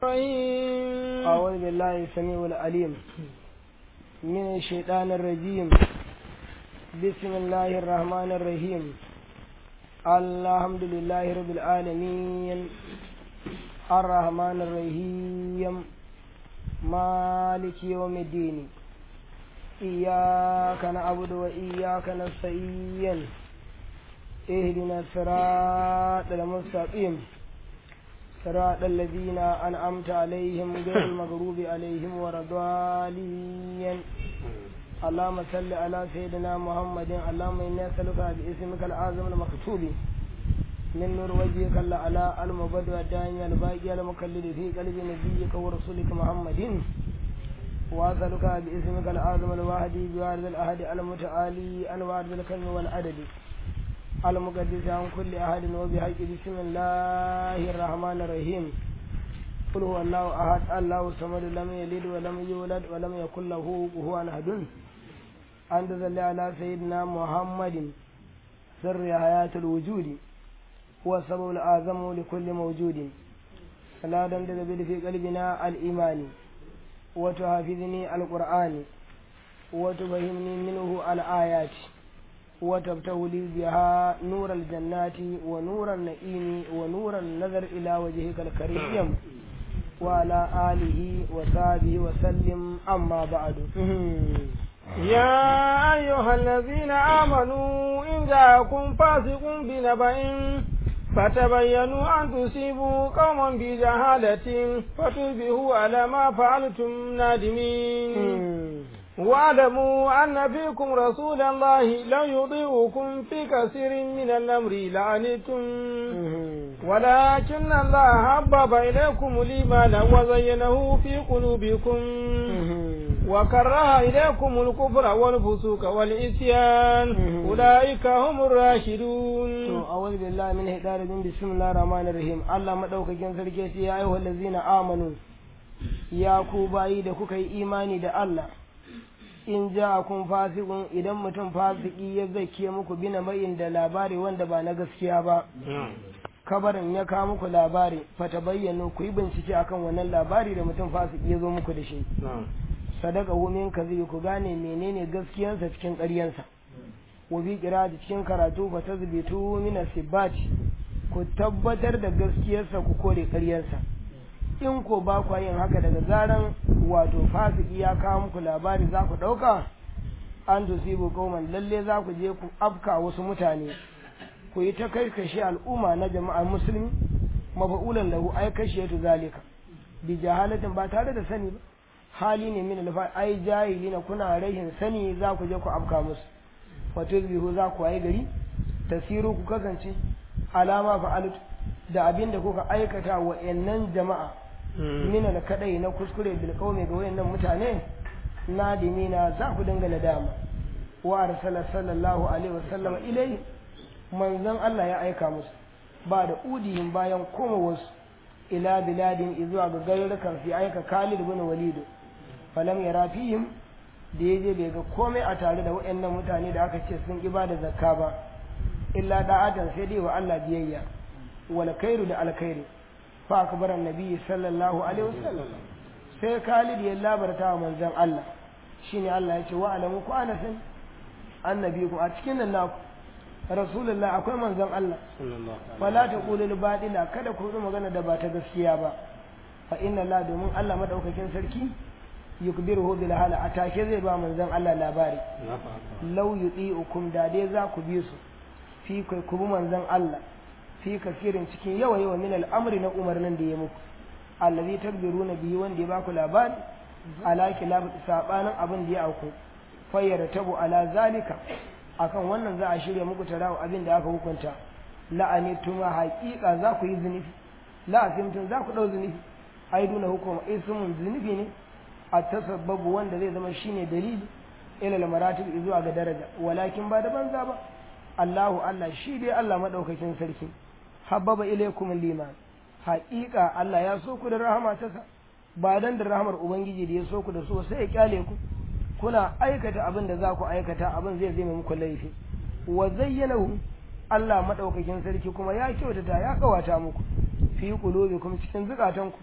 الرحيم أعوذ بالله السميع العليم من الشيطان الرجيم بسم الله الرحمن الرحيم الحمد لله رب العالمين الرحمن الرحيم مالك يوم الدين إياك نعبد وإياك نستعين اهدنا الصراط المستقيم صراط الذين أنعمت عليهم غير المغضوب عليهم ولا الضالين اللهم صل على سيدنا محمد اللهم إنا نسألك باسمك الأعظم المكتوب من نور وجهك على المبدع الداعي الباقي المكلل في قلب نبيك ورسولك محمد وأسألك باسمك الأعظم الواحد بوارد الأحد المتعالي الوارد الكلم والعدد المقدس عن كل أحد وبحق بسم الله الرحمن الرحيم قل هو الله أحد الله الصمد لم يلد ولم يولد ولم يكن له كفوا أحد أنت صل على سيدنا محمد سر حياة الوجود هو السبب الأعظم لكل موجود فلا تنتظر في قلبنا الإيمان وتحفظني القرآن وتفهمني منه الآيات وتبتغ لي بها نور الجنات ونور النعيم ونور النظر إلى وجهك الكريم وعلى آله وصحبه وسلم أما بعد يا أيها الذين آمنوا إن جاءكم فاسق بنبأ فتبينوا أن تصيبوا قوما بجهالة فتصبحوا على ما فعلتم نادمين واعلموا أن فيكم رسول الله لو يطيعكم في كثير من الأمر لعنتم ولكن الله حبب إليكم الإيمان وزينه في قلوبكم وكره إليكم الكفر والفسوق والعصيان أولئك هم الراشدون أعوذ بالله من هدار بسم الله الرحمن الرحيم الله مدوك جنسر كيسي يا أيها الذين آمنوا يا كوباي da kuka yi imani da Allah in ja kun fasikun idan mutum fasiki ya zake muku bina mayin da labari wanda ba na gaskiya ba kabarin ya kawo muku labari fata bayyano ku yi bincike akan wannan labari da mutum fasiki ya zo muku da shi sadaka min kazibi ku gane menene gaskiyansa cikin ƙaryansa wa bi da cikin karatu fa tazbitu min asibati ku tabbatar da gaskiyarsa ku kore ƙaryansa in ko ba ku yin haka daga zaran wato fasiki ya kawo muku labari za ku ɗauka an tusibu kauman lalle za ku je ku afka wasu mutane ku yi ta kai kashe al'umma na jama'ar musulmi mafa'ulan lahu ai kashe tu zalika bi jahalatin ba tare da sani ba hali ne min alfa ai jahili na kuna rahin sani za ku je ku afka musu wato bihu za ku ai gari tasiru ku kasance alama fa'alut da abin da kuka aikata wa jama'a mina da kadai na kuskure bil qaumi ga wayannan mutane nadimina za ku dinga nadama wa arsala sallallahu alaihi wasallam ilai manzon Allah ya aika musu ba da udiyin bayan koma wasu ila biladin zuwa ga garurukan fi aika Khalid bin Walid falam yara fihim da yaje bai ga komai a tare da wayannan mutane da aka ce sun ibada zakka ba illa da'atan sai dai wa Allah biyayya wal khairu da alkhairi fa akbar annabi sallallahu alaihi wasallam sai Khalid ya labarta wa manzon Allah shine Allah ya ce wa alamu ku ana san annabi ku a cikin nan naku rasulullah akwai manzon Allah wala taqulu lil badila kada ku magana da ba ta gaskiya ba fa inna la domin Allah madaukakin sarki yukbiruhu bil hala atake zai ba manzon Allah labari law yuti'ukum da dai za ku bi su fi kai ku bi manzon Allah fi kasirin cikin yawa yawa min al'amri na umarnin da ya muku allazi tadbiruna bihi wanda ya baku labari ala kilab sabanin abin da ya auku fayyara tabu ala zalika akan wannan za a shirya muku tarawa abin da aka hukunta la'ani tuma haƙiƙa za ku yi zunubi la'asimtun za ku ɗau zunubi ai duna hukuma ismun zunubi ne a tasabbabu wanda zai zama shine dalili ila maratib zuwa ga daraja walakin ba da banza ba Allahu Allah shi dai Allah madaukakin sarki habbaba ilaykum liman haƙiƙa Allah ya so ku da rahama ta sa ba dan da rahamar ubangiji da ya so ku da so sai ya kyale ku kuna aikata abin da za ku aikata abin zai zai muku laifi wa zayyanahu Allah madaukakin sarki kuma ya kyautata ya kawata muku fi qulubikum cikin zukatanku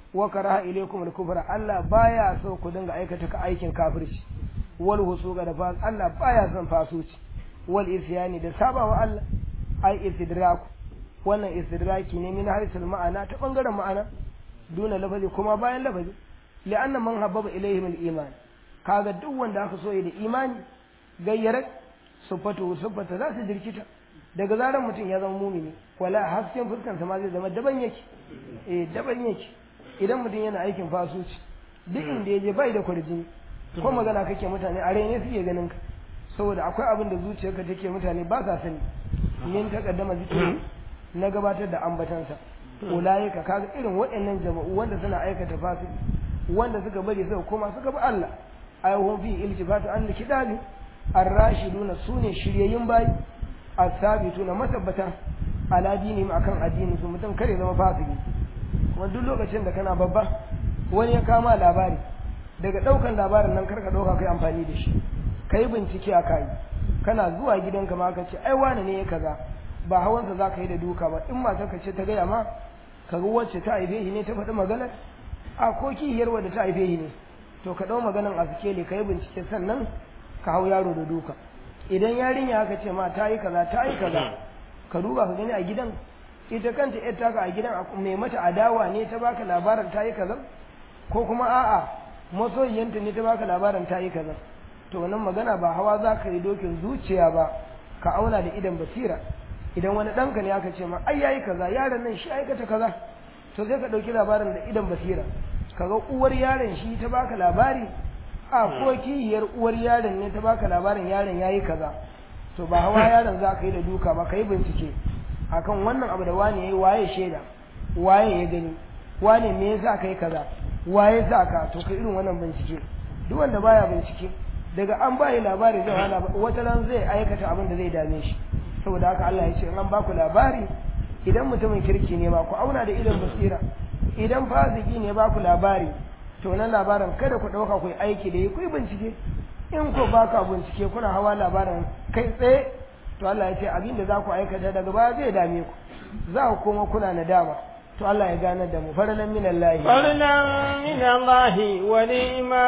wa karaha ilaykum al-kufra Allah baya so ku dinga aikata ka aikin kafirci wal husuqa da fas Allah baya son fasuci wal isyani da sabawa Allah ai istidraku wannan istidraki ne min harisul ma'ana ta bangaren ma'ana duna lafazi kuma bayan lafazi li'anna man habbaba ilayhim al-iman kaga duk wanda aka so da imani gayyarar sufatu sufata za su jirkita daga zaran mutum ya zama mumini wala hasken fuskansa ma zai zama daban yake eh daban yake idan mutum yana aikin fasuci duk inda ya je bai da kwarjini ko magana kake mutane a raine suke ganin ka saboda akwai abin da zuciyarka take mutane ba sa sani min takaddama zikiri na gabatar da ambatansa ulaika kaga irin waɗannan jama'u wanda suna aikata fasiki wanda suka bari suka koma suka bi Allah ayyuhum fi iltifatu an kidabi ar-rashiduna sune shiryayyun bayi as-sabituna matabbata ala dinihim akan addini su mutum kare zama fasiki kuma duk lokacin da kana babba wani ya kama labari daga daukan labarin nan karka dauka kai amfani da shi kai bincike a kai kana zuwa gidanka ma ka ce ai wani ne ya kaza ba hawansa za ka yi da duka ba in matar ka ce ta gaya ma ka ga wacce ta haife shi ne ta faɗi maganar a ko kihiyar wadda ta haife shi ne to ka ɗau maganan a sikeli ka yi bincike sannan ka hau yaro da duka idan yarinya aka ce ma ta yi kaza ta yi kaza ka duba ka gani a gidan ita kanta yar taka a gidan mai mata adawa ne ta baka labarin ta yi kaza ko kuma a'a masoyiyanta ne ta baka labarin ta yi kaza to wannan magana ba hawa za ka yi dokin zuciya ba ka auna da idan basira idan wani ɗanka ne aka ce ma ai yayi kaza yaron nan shi aikata kaza to sai ka ɗauki labarin da idan basira kaga uwar yaron shi ta baka labari a ko kihiyar uwar yaron ne ta baka labarin yaron yayi kaza to ba hawa yaron za ka yi da duka ba ka yi bincike akan wannan abu da wani yayi waye shaida waye ya gani wane me yasa kai kaza waye sa ka to ka irin wannan bincike duk wanda baya bincike daga an bayi labari zai hana wata ran zai aikata abin da zai dame shi saboda haka Allah ya ce in an baku labari idan mutumin kirki ne ba ku auna da idan basira idan fasiki ne ba ku labari to nan labarin kada ku ɗauka ku yi aiki da yi ku yi bincike in ko ba ka bincike kuna hawa labarin kai tsaye to Allah ya ce abin da za ku aikata daga baya zai dame ku za ku koma kuna nadama to Allah ya gane da mu faralan min Allah faralan min Allah wa ni'ma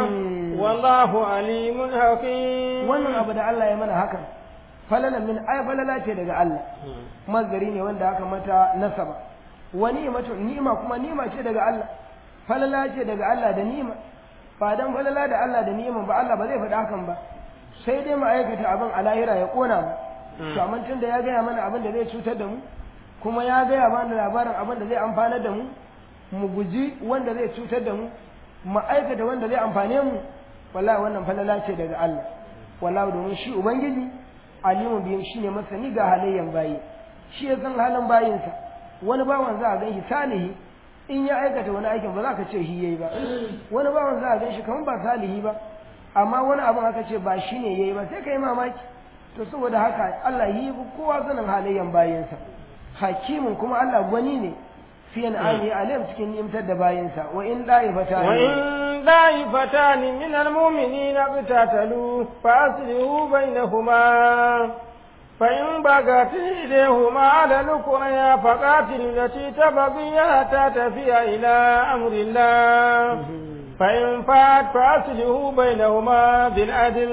wallahu alimun hakim wannan abu da Allah ya mana hakan falalan min ay falala ce daga Allah mazgari ne wanda aka mata nasaba wa ni'matu ni'ma kuma ni'ma ce daga Allah falala ce daga Allah da ni'ma ba dan falala da Allah da ni'ma ba Allah ba zai faɗa hakan ba sai dai mu aikata abin a lahira ya kona mu to amma tun da ya gaya mana abin da zai cutar da mu kuma ya gaya mana labarin abin da zai amfanar da mu mu guji wanda zai cutar da mu mu aikata wanda zai amfane mu wallahi wannan falala ce daga Allah wallahi domin shi ubangiji alimu biyan shi ne masani ga halayyan bayi shi ya san halin bayinsa wani bawan za a gan shi salihi in ya aikata wani aikin ba za ka ce shi yayi ba wani bawan za a gan shi kamar ba salihi ba amma wani abin aka ce ba shi ne yayi ba sai ka yi mamaki to saboda haka Allah yi kowa sanin halayyan bayinsa hakimin kuma Allah gwani ne fi an ali alim cikin nimtar da bayinsa wa in da'ifata wa in da'ifatan min almu'minina qatatalu fa aslihu bainahuma fa in bagat ilayhuma ala al-qurya faqatil lati tabghi hatta tafiya ila amri Allah فإن فات فأصله بينهما بالعدل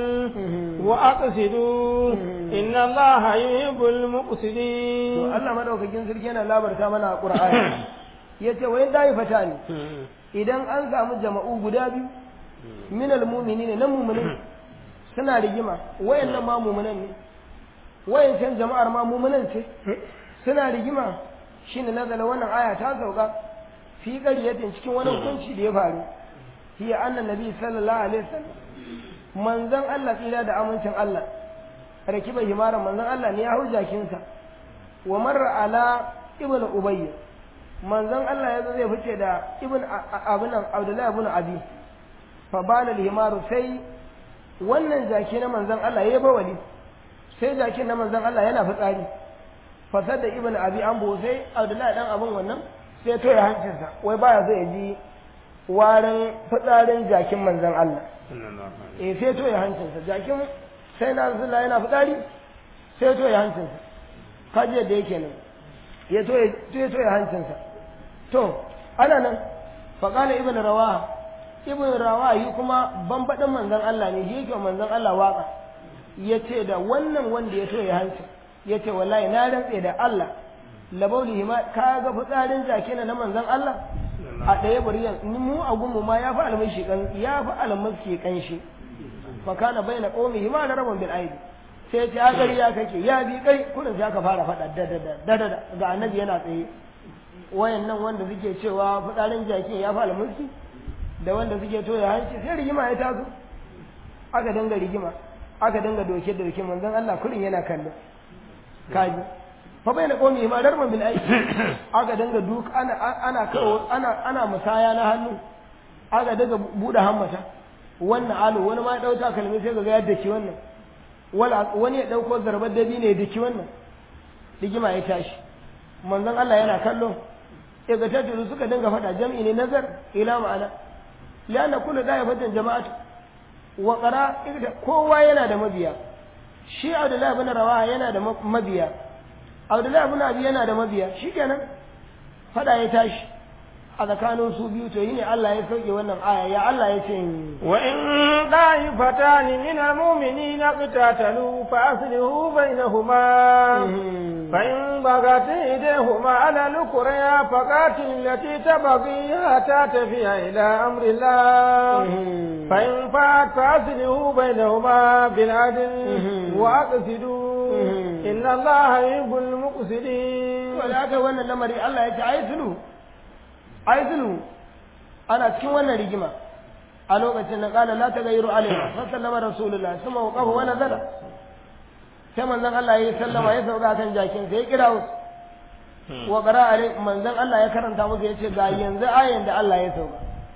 وأقسطوا إن الله يحب المقسطين الله madaukakin sarki yana labarta mana a Qur'ani yace wa in dai fata ne idan an samu jama'u guda biyu min almu'minin na mu'minin suna rigima wayannan ma mu'minan ne wayancan jama'ar ma mu'minan ce suna rigima shine nazala wannan aya ta sauka fi ƙaryatin cikin wani hukunci da ya faru hiya annan nabi sallallahu alaihi wasallam manzon Allah tsira da amincin Allah rakiba himaran manzon Allah ne ya hau jakinsa wa marra ala ibnu ubayy manzon Allah ya zo zai fice da ibn abunan abdullahi ibn abi fa bana himaru sai wannan jaki na manzon Allah ya bawali sai jakin na manzon Allah yana fitsari fasar da ibn abi an sai abdullahi dan abun wannan sai to ya hancinsa wai baya so ya ji warin fitsarin jakin manzan Allah. E sai to ya hancinsa, jakin sai na zula yana fitsari sai to ya hancinsa. Kaji da yake nan, ya to ya hancinsa. To, ana nan, faƙala ibn rawaha ibn rawaha yi kuma bambaɗin manzon Allah ne shi yake manzon Allah waka ya ce da wannan wanda ya toye hanci ya ce wallahi na rantse da Allah labauli ma ka ga fitsarin jaki na manzon Allah a ɗaya buriyan mu a gunmu ma ya fi almashi kan ya fi almaski kan shi fa kana baina qaumihi ma rabban bil aidi sai ta gari ya kake ya bi kai kullum sai aka fara faɗa da da da da ga annabi yana tsaye wayannan wanda suke cewa fitsarin jakin ya fi almaski da wanda suke toya hanci sai rigima ya taso aka dinga rigima aka dinga doke da doke manzon Allah kullum yana kallo kaji fa bai na komi ma darman bil aiki aka dinga duk ana ana kawo ana ana musaya na hannu aka daga bude hammata wannan alu wani ma ya dauka kalmi sai ga yadda ki wannan wala wani ya dauko zarbar dabi ne da ki wannan rigima ya tashi manzon Allah yana kallo ya ga tattulu suka dinga fada jam'i ne nazar ila ma'ana lianna kullu da'ifatan jama'atu wa qara kowa yana da mabiya shi Abdullahi ibn Rawaha yana da mabiya Abdullahi ibn Abi yana da mabiya shikenan fada ya tashi a tsakanin su biyu to yi ne Allah ya sauke wannan aya ya Allah ya ce wa in da'ifatan min al-mu'minina qatatalu fa aslihu bainahuma fa in bagat idahuma ala al-qurya faqatil allati tabghi hatta tafiya ila amri Allah fa in fa'at fa aslihu bainahuma bil adl wa aqsidu inna Allah yuhibbul muqsidin wala ga wannan lamari Allah ya ce ai sulu ai zulu ana cikin wannan rigima a lokacin da kala la tagayyuru alaina fa sallama rasulullah kuma waqafa wa nazala sai manzon Allah ya sallama ya sauka kan jakin sai ya kira wasu wa qara alai manzon Allah ya karanta musu yace ga yanzu ayan da Allah ya sauka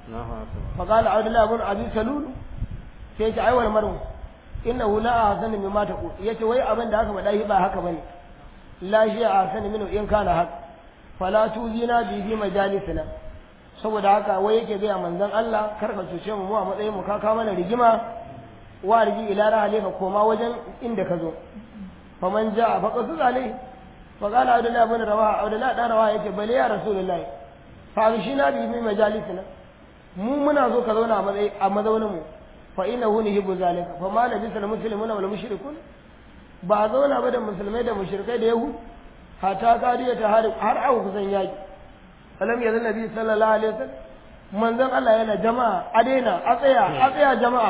fa qala abdullah ibn abi salul sai ya ce ai wal maru innahu la ahsanu mimma taqul yace wai abin da aka faɗa ba haka bane la shi ahsanu minhu in kana haka fala tuzina bi bi majalisina saboda haka wai yake gaya manzon Allah kar ka cuce mu mu a matsayin mu ka ka mana rigima wa rigi ila rahali ka koma wajen inda ka zo fa man jaa fa qasu alai fa qala abdullah ibn rawaha abdullah dan rawaha yace bale ya rasulullahi fa na bi bi majalisina mu muna zo ka zauna a matsayi a mazaunin mu fa innahu yuhibbu zalika fa ma labisa al muslimuna wal mushrikun ba zauna ba da musulmai da mushrikai da yahud hata kariya ta har har aka kusan yaki salam ya nabi sallallahu alaihi wasallam manzon Allah yana jama'a a daina a tsaya a tsaya jama'a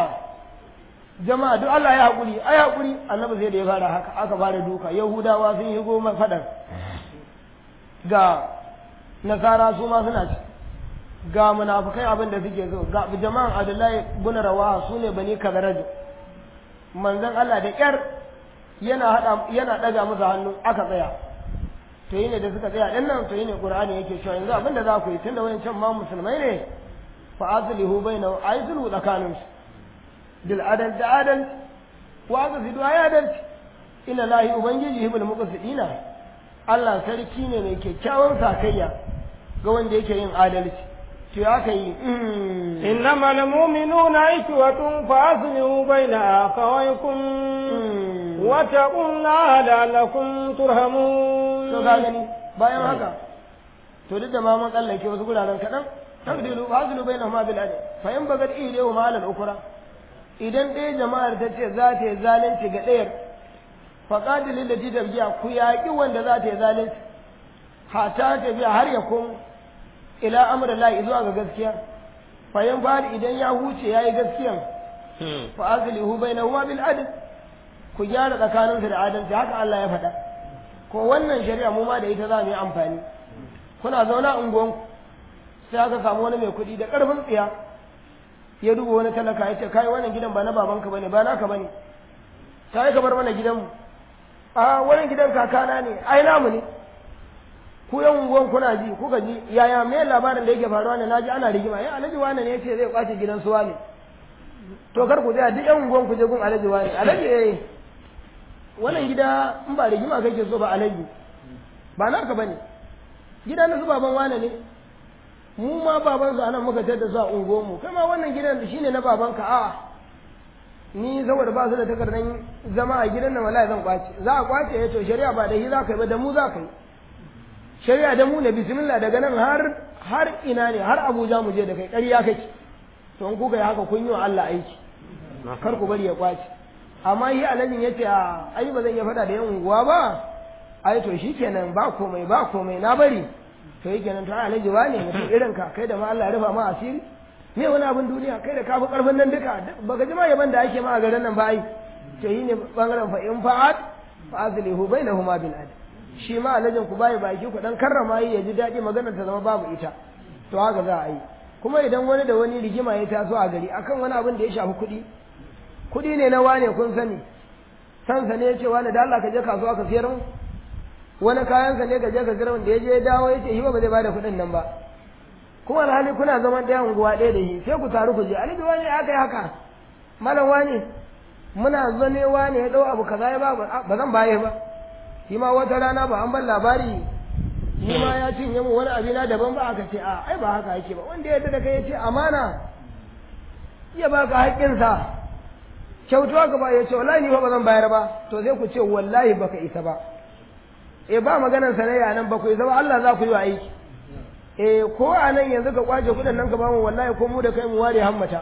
jama'a duk Allah ya hakuri ai hakuri annabi sai da ya fara haka aka fara duka yahudawa sun yi goma fadan ga nasara su ma suna ci ga munafikai abin da suke so ga jama'an Abdullahi bin Rawaha sune bani Kadaraj manzon Allah da kyar yana hada yana daga musu hannu aka tsaya to yi ne da suka tsaya ɗin nan to yi ne ƙur'ani yake cewa yanzu abin da za ku yi tunda wayancan ma musulmai ne fa aslihu baina ay sulhu tsakanin su bil adal da adal wa aqsidu ay adal inna lahi ubangiji hibul muqsidina Allah sarki ne mai kyakkyawan sakayya ga wanda yake yin adalci to ya kai إنما المؤمنون إخوة فأصلحوا بين أخويكم واتقوا الله لعلكم ترحمون to ka gani bayan haka to duk da ma mun tsallake wasu guraren kaɗan tabdilu fazlu bainahuma bil adl fa in bagat ilayhi ma al ukra idan ɗaya jama'ar ta ce za ta yi zalunci ga ɗayar fa qatil lati tabjiya ku yaƙi wanda za ta yi zalunci hata ta biya har ya komo ila amrillahi zuwa ga gaskiya fa in fadi idan ya huce yayi gaskiyan fa azlihu bainahuma bil adl ku gyara tsakaninsu da adalci haka Allah ya faɗa ko wannan shari'a mu ma da ita za mu yi amfani kuna zauna a unguwanku sai aka samu wani mai kuɗi da ƙarfin tsiya ya duba wani talaka ya ce kai wannan gidan ba na babanka bane ba naka bane ta yi kamar mana gidanmu a wannan gidan kakana ne ai namu ne ku yan unguwan kuna ji kuka ji yaya me labarin da yake faruwa ne naji ana rigima ya alhaji wani ne yace zai kwace gidan suwa ne to kar ku tsaya duk yan unguwan ku je gun alhaji wani alhaji eh wannan gida in ba rigima kake so ba alaji ba naka bane gida na su baban wane ne mu ma baban su anan muka tada su a unguwar mu kai ma wannan gidan shine na babanka a ni saboda ba su da takardar zama a gidan nan wallahi zan kwace za a kwace ya to shari'a ba da shi za ka yi ba da mu za ka yi shari'a da mu ne bismillah daga nan har har ina ne har Abuja mu je da kai ƙarya kake to in kuka yi haka kun yi wa Allah aiki kar ku bari ya kwace amma shi alajin yace a ai ba zan iya faɗa da yan unguwa ba ai to shikenan ba komai ba komai na bari to yake nan to ai alaji wane mutum irin ka kai da ma Allah ya rufa ma asiri me wani abin duniya kai da ka fi karfin nan duka baka ji ma yaban da ake ma a garin nan ba ai to yi ne bangaren fa in fa'at fa azlihu bainahuma bil adl shi ma alajin ku bai baki ku dan karrama yi ya ji daɗi maganar ta zama babu ita to haka za a yi kuma idan wani da wani rigima ya taso a gari akan wani abin da ya shafi kuɗi kuɗi ne na wane kun sani sansa ne ya ce wani da Allah ka je kasuwa ka siyar mu wani kayansa ne ka je ka siyar da ya je ya dawo ya ce shi ba zai bada kuɗin nan ba kuma alhali kuna zaman ɗaya unguwa ɗaya da shi sai ku taru ku je alibi wani aka yi haka malam wani muna zane wani ya ɗau abu kaza ya ba ba zan baye ba shi ma wata rana ba an ban labari ni ma ya cinye mu wani abina daban ba aka ce a ai ba haka yake ba wanda ya da kai ya ce amana ya baka haƙƙinsa kyautuwa ka ba ya ce wallahi ni fa ba zan bayar ba to sai ku ce wallahi baka isa ba eh ba maganar sanayya nan ba ku isa ba Allah za ku yi wa aiki eh ko a nan yanzu ka kwace kuɗin nan ka ba mu wallahi ko mu da kai mu ware hammata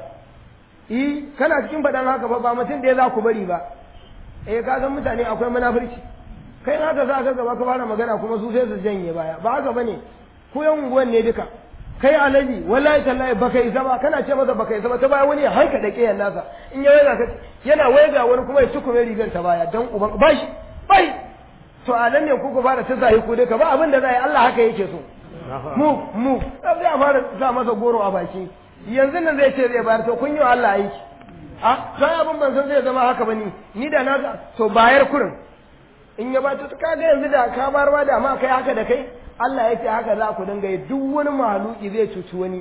eh kana cikin faɗan haka fa ba mutum da ya za ku bari ba eh ka san mutane akwai munafurci kai haka za ka gaba ka fara magana kuma su sai su janye baya ba haka bane ku yan unguwan ne duka kai alaji wallahi tallahi baka isa ba kana ce masa baka isa ba ta baya wani ya hanka da kiyan nasa in ya waiga ka yana waiga wani kuma ya tukume rigar ta baya dan uban bashi bai to a nan ne ku ku fara ta zai ku duka ba abin da zai Allah haka yake so mu mu sai a fara sa masa goro a baki yanzu nan zai ce zai bayar to kun yi wa Allah aiki a sai abin ban san zai zama haka bane ni da na to bayar kurin in ya bata ta kaga yanzu da ka barwa da ma kai haka da kai Allah ya ce haka za ku dinga yi duk wani mahaluki zai cuci wani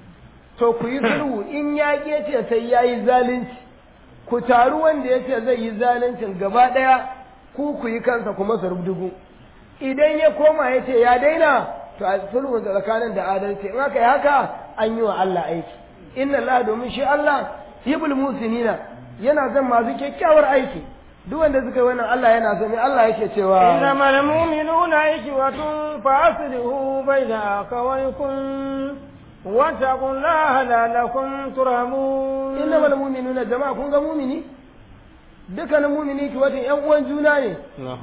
to ku yi sulhu in ya ce sai ya yi zalunci ku taru wanda ya ce zai yi zaluncin gaba ɗaya ku ku yi kansa kuma su rubdugu idan ya koma ya ce ya daina to a sulhu tsakanin da adalci in aka yi haka an yi wa Allah aiki inna Allah domin shi Allah yibul musinina yana zan masu kyakkyawar aiki duk wanda suka yi wannan Allah yana so ne Allah yake cewa innamal mu'minuna ikhwatun fa aslihu bayna akhawaykum wattaqullaha la'allakum turhamun innamal mu'minuna jama'a kun ga mu'mini dukkanin mu'mini ki watan ƴan uwan juna ne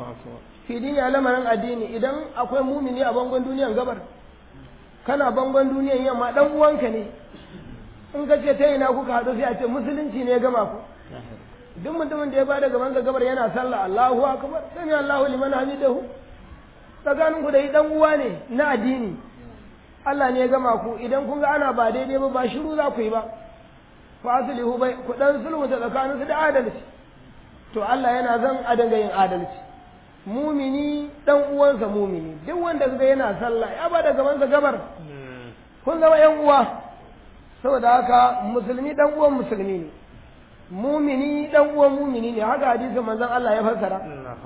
fi dini a lamarin addini idan akwai mu'mini a bangon duniyan gabar kana bangon duniyan yamma dan uwanka ne in ka ce ta ina kuka haɗu sai a ce musulunci ne ya gama ku duk mutumin da ya bada gaban ga gabar yana sallah Allahu akbar sami Allahu liman hamidahu tsakanin ku da yi dan uwa ne na addini Allah ne ya gama ku idan kun ga ana ba daidai ba ba shiru za ku yi ba fa aslihu bai ku dan sulhu ta tsakanin su da adalci to Allah yana zan a danga yin adalci mumini dan uwansa mumini duk wanda kaga yana sallah ya bada gaban sa gabar kun zama yan uwa saboda haka musulmi dan uwan musulmi ne mumini dan uwan mumini ne haka hadisin manzon Allah ya fassara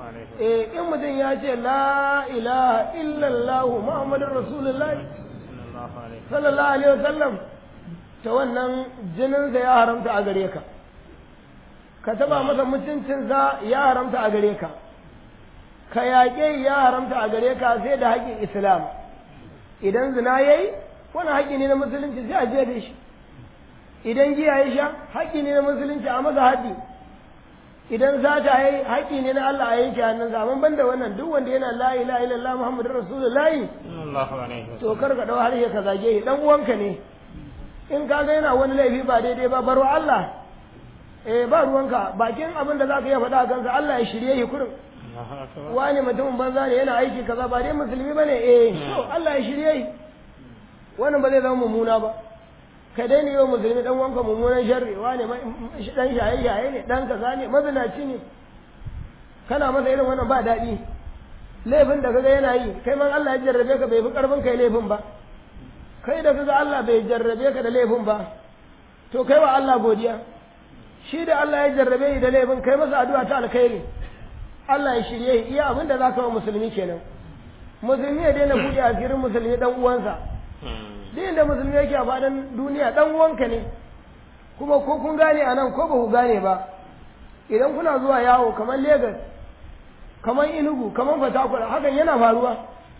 eh in mutum ya ce la ilaha illallah muhammadur rasulullah sallallahu alaihi wasallam ta wannan jinin sa ya haramta a gare ka ka taba masa mutuncin sa ya haramta a gare ka ka yaƙe ya haramta a gare ka sai da haƙƙin islam idan zina yayi wani haƙƙi ne na musulunci sai a je da shi idan giya ya sha haƙƙi ne na musulunci a masa haƙƙi idan sata ya yi haƙƙi ne na Allah a yanke hannunsa amma banda wannan duk wanda yana la ilaha illallah muhammadur rasulullahi to kar ka dau harshe ka zage shi dan uwanka ne in ka ga yana wani laifi ba daidai ba baro Allah eh ba ruwanka bakin abin da zaka iya faɗa kansa Allah ya shirye shi kurin wani mutumin banza ne yana aiki kaza ba dai musulmi bane eh to Allah ya shirye shi wannan ba zai zama mummuna ba ka daina yi wa musulmi dan wanka mummunan sharri wane dan shaye shaye ne dan kaza ne mazinaci ne kana masa irin wannan ba daɗi laifin da kaga yana yi kai man Allah ya jarrabe ka bai fi karfin kai laifin ba kai da kaga Allah bai jarrabe ka da laifin ba to kai wa Allah godiya shi da Allah ya jarrabe shi da laifin kai masa addu'a ta alkhairi Allah ya shirye iya abin da zaka wa musulmi kenan musulmi ya daina buɗe asirin musulmi dan uwansa duk inda musulmi yake a faɗin duniya ɗan uwanka ne kuma ko kun gane a nan ko ba ku gane ba idan kuna zuwa yawo kamar Legas kamar Enugu kamar Fatakwal hakan yana faruwa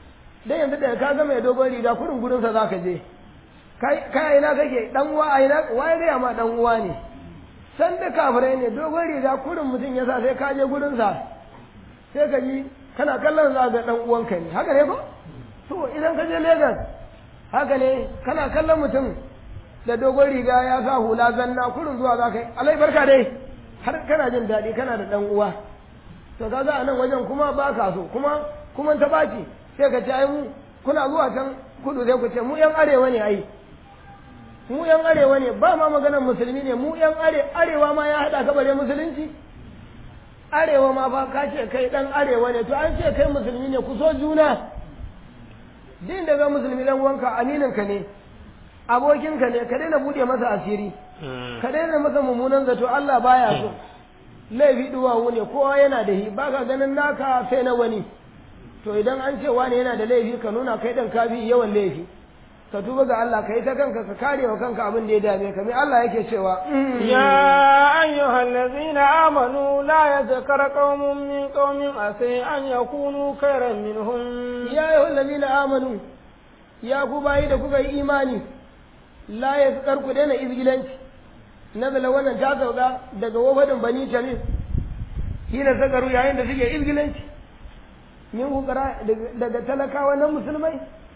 dan yanzu da ka ga mai dogon riga kurin gurin sa zaka je kai kai ina kake dan uwa a ina waye ga ma dan uwa ne san da kafirai ne dogon riga kurin mutum ya sa sai ka je gurin sa sai ka ji kana kallon za ga dan uwanka ne haka ne ko to idan ka je Lagos haka ne kana kallon mutum da dogon riga ya sa hula zanna kurin zuwa za ka yi alai barka dai har kana jin daɗi kana da ɗan uwa to kaga a nan wajen kuma ba ka so kuma kuma ta baci sai ka ce ai mu kuna zuwa can kudu sai ku ce mu yan arewa ne ai mu yan arewa ne ba ma maganar musulmi ne mu yan are arewa ma ya haɗa ka bare musulunci arewa ma fa ka ce kai ɗan arewa ne to an ce kai musulmi ne ku so juna din da ga musulmi dan wanka amininka ne abokinka ne ka daina bude masa asiri ka daina masa mummunan zato Allah baya so laifi duwawu ne kowa yana da hi baka ganin naka sai na wani to idan an ce wani yana da laifi ka nuna kai dan kafi yawan laifi ka tuba ga Allah ka yi ta kanka ka kare wa kanka abin da ya dame ka mai Allah yake cewa يا أيها الذين آمنوا لا يذكر قوم من قوم عسى أن يكونوا خيرا منهم ya ayyuhal ladina amanu ya ku bayi da kuka yi imani la ya ku daina izgilanci nazala wannan ta sauka daga wafadin bani tamim hina sakaru yayin da suke izgilanci min hukara daga talakawa na musulmai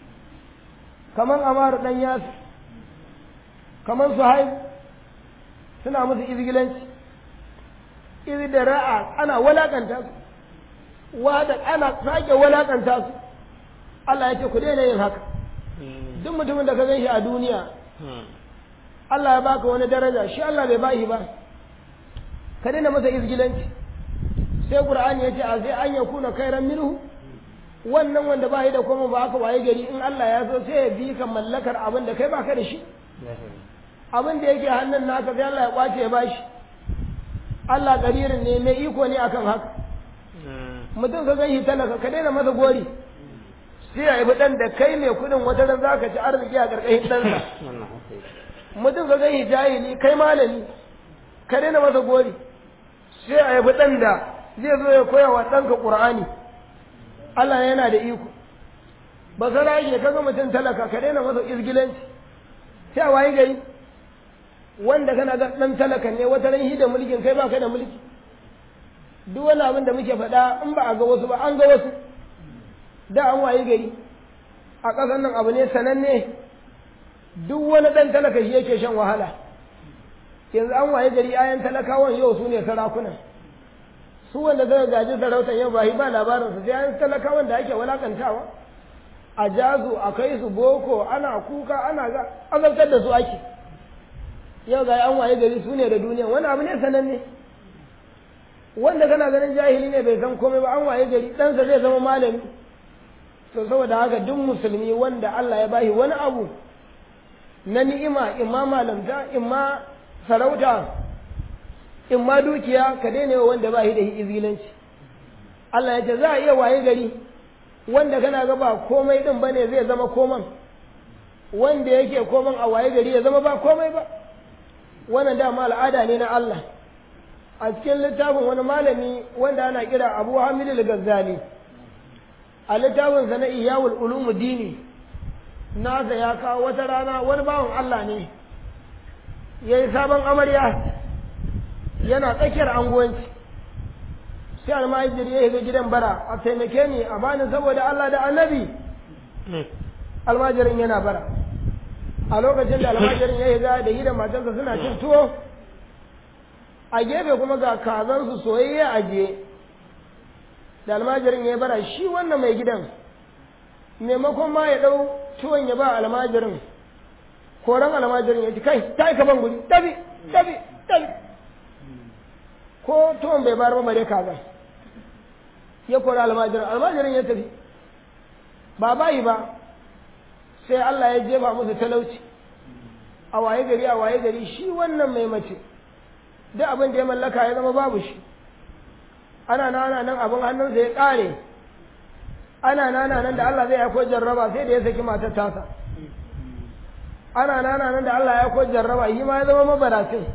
kaman amaru dan yasu kaman suhaib suna musu izgilanci izi da ra'a ana walakanta su wada ana sake walakanta su Allah ya ce ku daina yin haka duk mutumin da ka gan shi a duniya Allah ya baka wani daraja shi Allah bai bashi ba ka daina masa izgilanci sai Qur'ani ya ce a sai an yakuna khairan minhu wannan wanda ba da kuma ba aka waye gari in Allah ya so sai ya bi ka mallakar abin da kai baka da shi abin da yake hannun naka sai Allah ya kwace ya bashi Allah karirin ne mai iko ne akan haka mutum ka ganshi talaka ka daina masa gori sai ya yi dan da kai mai kudin wata ran zaka ci arziki a karkashin ɗansa mutum ka ganshi jahili kai malami ka daina masa gori sai a yi dan da zai zo ya koya wa ɗanka ƙur'ani Allah yana da iko ba sa rage kaga mutum talaka ka daina masa izgilanci sai a wayi gari wanda kana ga dan talaka ne wata ran shi da mulkin kai ba kai da mulki duk wani abin da muke faɗa in ba a ga wasu ba an ga wasu da an wayi gari a ƙasar nan abu ne sananne duk wani ɗan talaka shi yake shan wahala yanzu an wayi gari ayan talakawan yau su ne sarakunan su wanda suka gaji sarautar yau ba yi ba labarinsu sai an talakawan da ake walakantawa a jazu a kai su boko ana kuka ana ga azabtar da su ake yau ga an waye gari su ne da duniya wani abu ne sananne wanda kana ganin jahili ne bai san komai ba an waye gari ɗansa zai zama malami to saboda haka duk musulmi wanda Allah ya bashi wani abu na ni'ima imma malamta imma sarauta imma dukiya ka daina yawa wanda ba shi da izilanci Allah ya ce za a iya waye gari wanda kana ga ba komai din bane zai zama koman wanda yake koman a waye gari ya zama ba komai ba wannan dama al'ada ne na Allah a cikin littafin wani malami wanda ana kira Abu Hamid al-Ghazali a littafin sa na Iyawul Ulum Dini nasa ya kawo wata rana wani bawan Allah ne yayi sabon amarya yana tsakiyar anguwanci sai almajiri ya shiga gidan bara a taimake ni a bani saboda Allah da annabi almajirin yana bara a lokacin da almajirin ya shiga da yi da matarsa suna cin tuwo a gefe kuma ga kazansu soyayya a je da almajirin ya bara shi wannan mai gidan maimakon ma ya ɗau tuwon ya ba almajirin koran almajirin ya ci kai ta yi kaban guri tabi tabi tabi ko tuwon bai bayar ba bare kaza ya kori almajirin almajirin ya tafi ba bayi ba sai Allah ya jefa musu talauci a waye gari a waye gari shi wannan mai mace duk abin da ya mallaka ya zama babu shi ana nana nan abin hannunsa ya ƙare ana nana nan da Allah zai aiko jarraba sai da ya saki matar tasa ana nana nan da Allah ya aiko jarraba shi ma ya zama mabaracin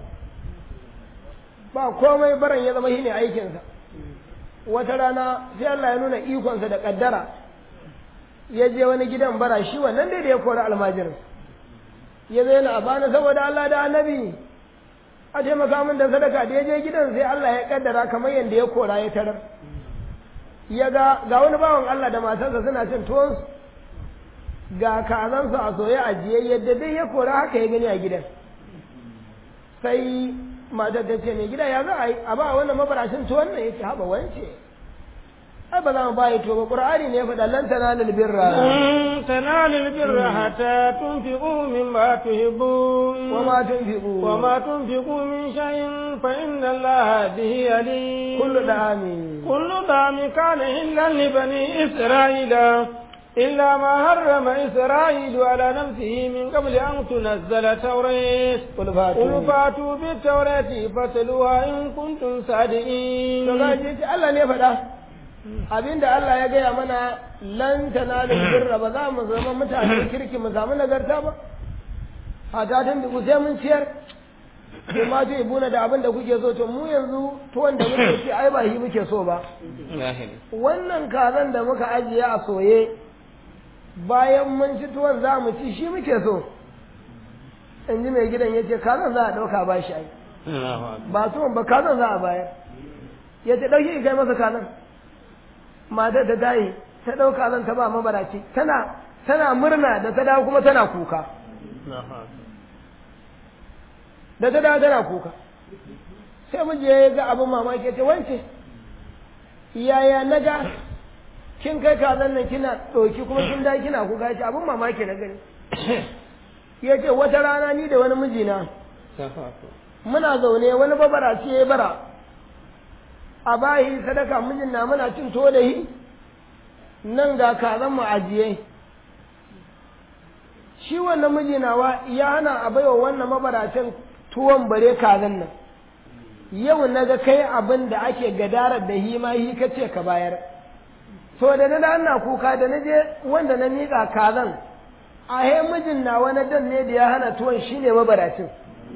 ba komai baran ya zama shine aikinsa wata rana sai Allah ya nuna ikonsa da kaddara ya je wani gidan bara shi wannan dai da ya kori almajirin ya zai na abana saboda Allah da annabi a taimaka min da sadaka da ya je gidan sai Allah ya kaddara kamar yadda ya kora ya tarar ya ga ga wani bawan Allah da matarsa suna cin tuwon ga kazansu a soye a jiye yadda dai ya kora haka ya gani a gidan sai matar ta ce mai gida ya za a yi a ba wannan mabarashin tuwon nan ya ce haɓa wance ai ba za mu bayi to ba qur'ani ne faɗa lan tanalul birra lan tanalul birra hatta tunfiqu mimma tuhibbun wa ma tunfiqu wa ma tunfiqu min shay'in fa inna allaha bihi alim kullu da'ami kullu da'ami kana hillan li bani isra'ila إلا ما حرم إسرائيل على نفسه من قبل أن تنزل التوراة قل فاتوا قل فاتوا بالتوراة فاتلوها إن كنتم صادقين Allah ne faɗa abinda Allah ya gaya mana lan tanalu birra ba za mu zama mutane kirki mu samu nagarta ba hata tun da sai mun ciyar sai ma to ibuna da abin da kuke so to mu yanzu tuwon da muke ci ai ba shi muke so ba wannan kazan da muka ajiye a soye bayan mun ci tuwon za mu ci shi muke so in ji mai gidan ya ce kazan za a ɗauka ba shi ai ba tuwon ba kazan za a bayar ya ce ɗauki kai masa kazan matar da tayi ta ɗau kazan ta ba mabaraci tana tana murna da ta dawo kuma tana kuka da ta dawo tana kuka sai miji ya ga abin mamaki ya ce wance yaya na ga kin kai kazan nan kina ɗauki kuma kin da kina kuka ce abin mamaki na gani ya ce wata rana ni da wani mijina muna zaune wani babara ce ya bara a bayi sadaka mijin na muna cin to da yi nan ga kazan mu ajiye shi wannan miji nawa ya hana a baiwa wannan mabaracin tuwon bare kazan nan yau na ga kai abin da ake gadarar da hi ma hi kace ka bayar to da na ana kuka da na je wanda na miƙa kazan a he mijin na wani dan ne da ya hana tuwon shine mabaracin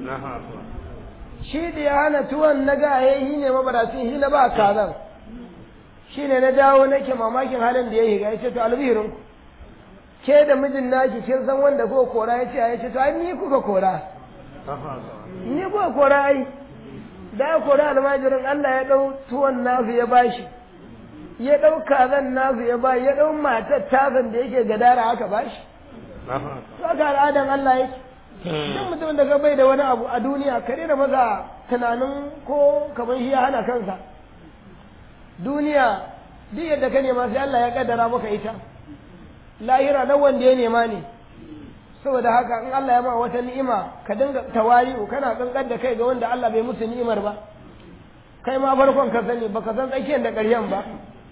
shi da ya hana tuwon na ga he hi ne mabaracin shi na ba kazan shi ne na dawo nake mamakin halin da ya yi ya ce to albihirin ke da mijin naki kin san wanda kuka kora ya ce ya ce to ai ni kuka kora ni kuka kora ai da ya kora almajirin Allah ya dau tuwon nasu ya bashi ya dau kazan nasu ya bashi ya dau matar tazan da yake gadara haka bashi to aka al'adan Allah yake duk mutumin da ka bai da wani abu a duniya kare da maza tunanin ko kamar shi ya hana kansa duniya duk yadda ka nema sai Allah ya kaddara maka ita lahira na wanda ya nema ne saboda haka in Allah ya ma wata ni'ima ka dinga tawari'u kana kankan da kai ga wanda Allah bai musu ni'imar ba kai ma farkon ka sani baka san tsakiyar da ƙarshen ba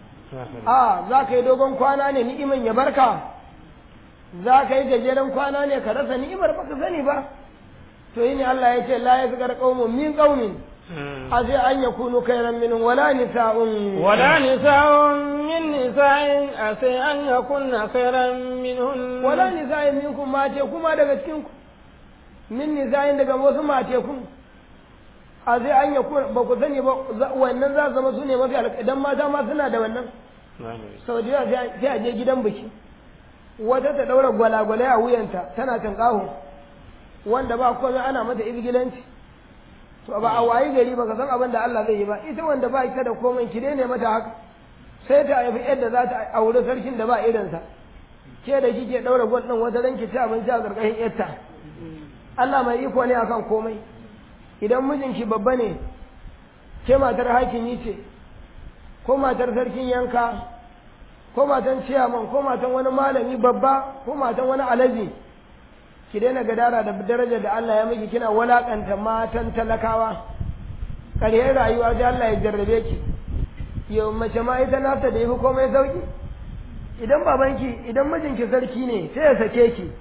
a za ka yi dogon kwana ne ni'iman ya barka za ka yi gajeren kwana ne ka rasa ni'imar baka sani ba to yi ne Allah ya ce la ya zikar qaumun min qaumin أجي أن يكونوا خيرا منهم ولا نساء ولا نساء من نساء أسي أن يكون خيرا منهن ولا نساء منكم ما تكون ما daga cikin ku min nisaءin daga wasu matekun a zai an ya ba ku sani ba wannan za su zama su ne mafi alƙadan mata ma suna da wannan sau da yawa sai a je gidan biki wata ta ɗaura gwalagwalai a wuyanta tana tanƙaho wanda ba komai ana mata izgilanci to ba a wayi gari ba ka san abin da Allah zai yi ba ita wanda ba ita da komai ki ne mata haka sai ta haifi yadda za ta aure sarkin da ba irinsa ke da kike daura gwal din wata ranki ci abinci a karkashin yarta Allah mai iko ne akan komai idan mijinki babba ne ke matar hakimi ce ko matar sarkin yanka ko matan ciyaman ko matan wani malami babba ko matan wani alaji ki daina gadara da daraja da Allah ya miki kina walakanta matan talakawa ƙarshen rayuwa sai Allah ya jarrabe ki yau mace ma ita nafta da yafi komai sauki idan babanki idan mijinki sarki ne sai ya sake ki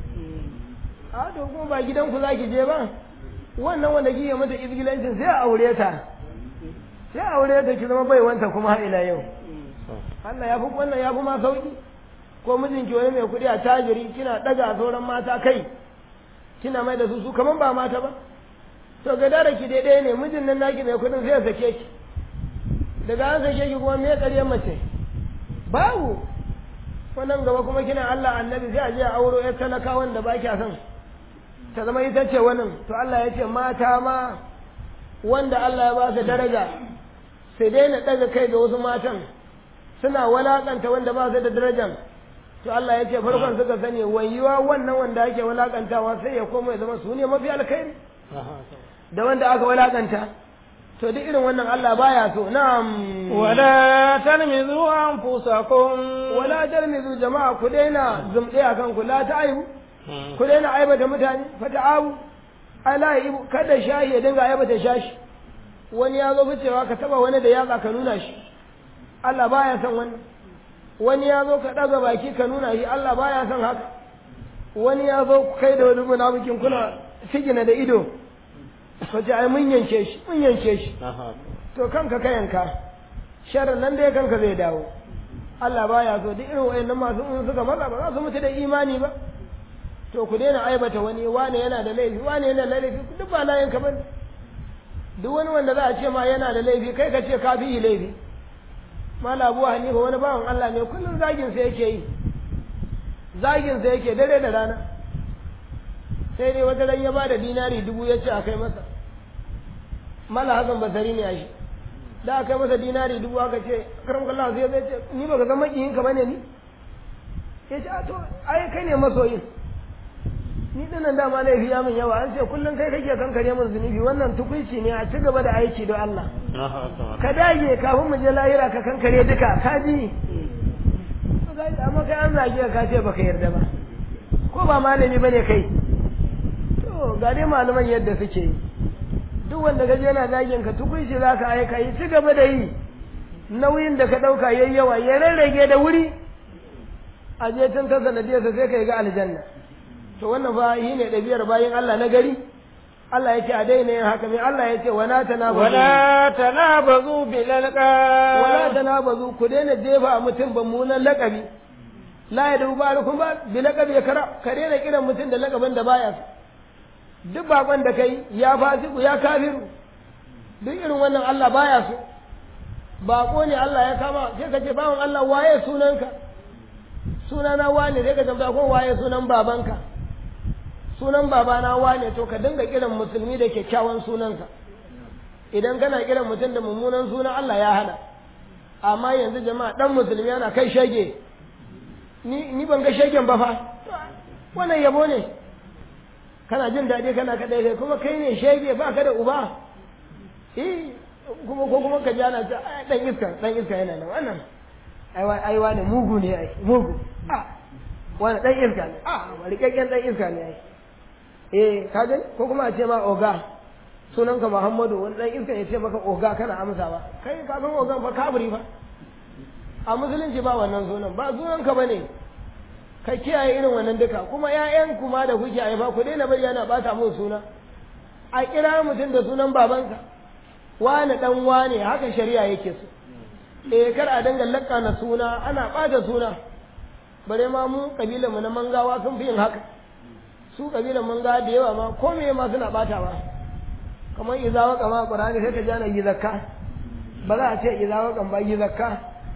a to kuma ba gidanku za ki je ba wannan wanda kike mata izgilancin sai a aure ta sai a aure ta ki zama baiwanta kuma har ila yau Allah ya fi wannan ya fi ma sauki ko mijinki wani mai kuɗi a tajiri kina ɗaga sauran mata kai kina mai da su su kaman ba mata ba to ga dara ki daidai ne mijin nan naki mai kudin sai ya sake ki daga an sake ki kuma me ƙaryar mace babu wannan gaba kuma kina Allah annabi sai a je a auro ya talaka wanda ba kya son ta zama ita ce wannan to Allah ya ce mata ma wanda Allah ya ba su daraja sai daina daga kai ga wasu matan suna walakanta wanda ba su da darajan to Allah ya ce farkon suka sani wayuwa wannan wanda ake walakantawa sai ya koma ya zama su ne mafi alkhairi da wanda aka walakanta to duk irin wannan Allah baya so na'am wala talmizu anfusakum wala talmizu jama'a ku daina zumɗe akan ku la ta'aibu ku daina aibata mutane fa ta'abu ala ibu kada shahi ya dinga aibata shashi wani ya zo ficewa ka taba wani da yatsa ka nuna shi Allah baya son wannan wani ya zo ka ɗaga baki ka nuna shi Allah baya son haka wani ya zo kai da wani munafikin kuna sigina da ido ka ce ai mun yanke shi mun yanke shi to kanka ka yanka sharrin nan dai kanka zai dawo Allah baya so duk irin wayannan masu in suka matsa ba za su mutu da imani ba to ku daina aibata wani wane yana da laifi wane yana da laifi duk ba layin ka bane duk wani wanda za a ce ma yana da laifi kai ka ce ka fi laifi mala abu hanifa wani bawan Allah ne kullum zagin sa yake yi zagin sa yake dare da rana sai dai wata ran ya bada dinari dubu ya ce a kai masa mala hasan basari ne a shi da aka kai masa dinari dubu aka ce karam kallah sai zai ce ni baka zama makiyin ka bane ni ya ce a to ai kai ne masoyin ni dinnan dama laifi ya min yawa an ce kullum kai kake kankare min zunubi wannan tukunci ne a ci gaba da aiki don Allah ka dage kafin mu je lahira ka kankare duka ka ji amma kai an zage ka ce baka yarda ba ko ba malami bane kai to ga dai malaman yadda suke yi duk wanda gaje yana zagin ka tukunci za ka aika yi ci gaba da yi nauyin da ka ɗauka yayi yawa ya rarrage da wuri a je tun ta sanadiyarsa sai ka yi ga aljanna to wannan fa yi ne ɗabi'ar bayan Allah na gari Allah ya ce a daina yin haka mai Allah ya ce wala tanabazu wala tanabazu bil alqab wala tanabazu ku daina jefa mutum mummunan lakabi la ya dubu barakun ba bi lakabi ya kara ka daina kiran mutum da lakabin da baya so duk bakon da kai ya fasiku ya kafiru duk irin wannan Allah baya so bako ne Allah ya kama sai ka ce bawan Allah waye sunanka sunana wane sai ka tambaya ko waye sunan babanka sunan babana wane to ka dinga kiran musulmi da kyakkyawan sunansa idan kana kiran mutum da mummunan sunan Allah ya hana amma yanzu jama'a dan musulmi yana kai shege ni ni ban ga shegen ba fa wannan yabo ne kana jin daɗi kana kaɗai kai kuma kai ne shege ba ka da uba eh kuma ko kuma ka ji ana ce dan iska dan iska yana nan wannan ai wani mugu ne ai mugu a wani dan iska ne a rikakken dan iska ne ai eh ka gani ko kuma a ce ma oga sunanka Muhammadu wani dan iska ya ce maka oga kana amsa ba kai ka san ogan fa kaburi fa a musulunci ba wannan sunan ba sunanka bane ka kiyaye irin wannan duka kuma ƴaƴan kuma da kuke haifa ku daina bari yana bata musu suna a kira mutum da sunan babansa wani dan wane haka shari'a yake so eh kar a dinga lakka na suna ana bata suna bare ma mu kabilan mu na mangawa sun fi yin haka su kabilan mangawa da yawa ma ko me ma suna batawa kamar izawa kama qur'ani sai ka jana yi zakka ba za a ce izawa kan ba yi zakka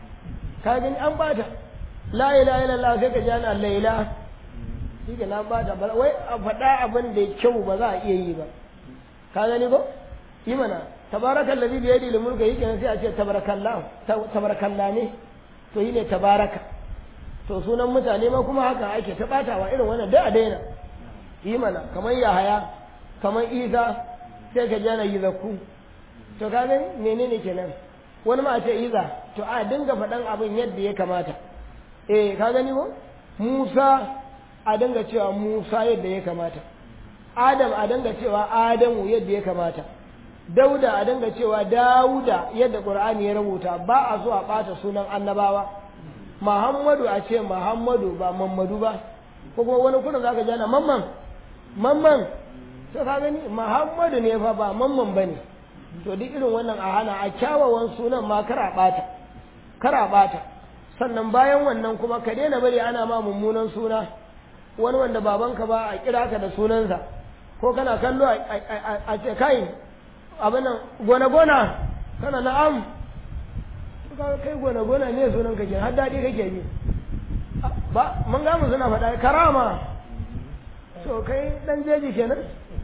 ka gani an bata la ilaha illallah sai ka jana laila shi ke na bata ba wai a faɗa abin da kyau ba za a iya yi ba ka gani ko yi mana tabarakal ladhi bi yadihi al-mulku yake sai a ce tabarakallah tabarakallah ne to yi ne tabaraka to sunan mutane ma kuma haka ake ta batawa irin wannan da a daina yi mana kamar yahaya kamar isa sai ka jana yi zakku to ka gani menene kenan wani ma a ce iza to a dinga faɗan abin yadda ya kamata eh ka gani ko musa a dinga cewa musa yadda ya kamata adam a dinga cewa adamu yadda ya kamata dauda a dinga cewa dauda yadda qur'ani ya rubuta ba a so a ɓata sunan annabawa muhammadu a ce muhammadu ba mammadu ba ko kuma wani kudin zaka jana mamman mamman to ka gani muhammadu ne fa ba mamman bane to duk irin wannan a hana a kyawawan sunan ma kara ɓata kara ɓata sannan bayan wannan kuma ka daina bari ana ma mummunan suna wani wanda babanka ba a kira ka da sunansa ko kana kallo a ce kai abin nan gona-gona kana na'am kai gona-gona ne sunan kake har daɗi kake ji ba mun ga mu suna faɗa karama to kai dan jeji kenan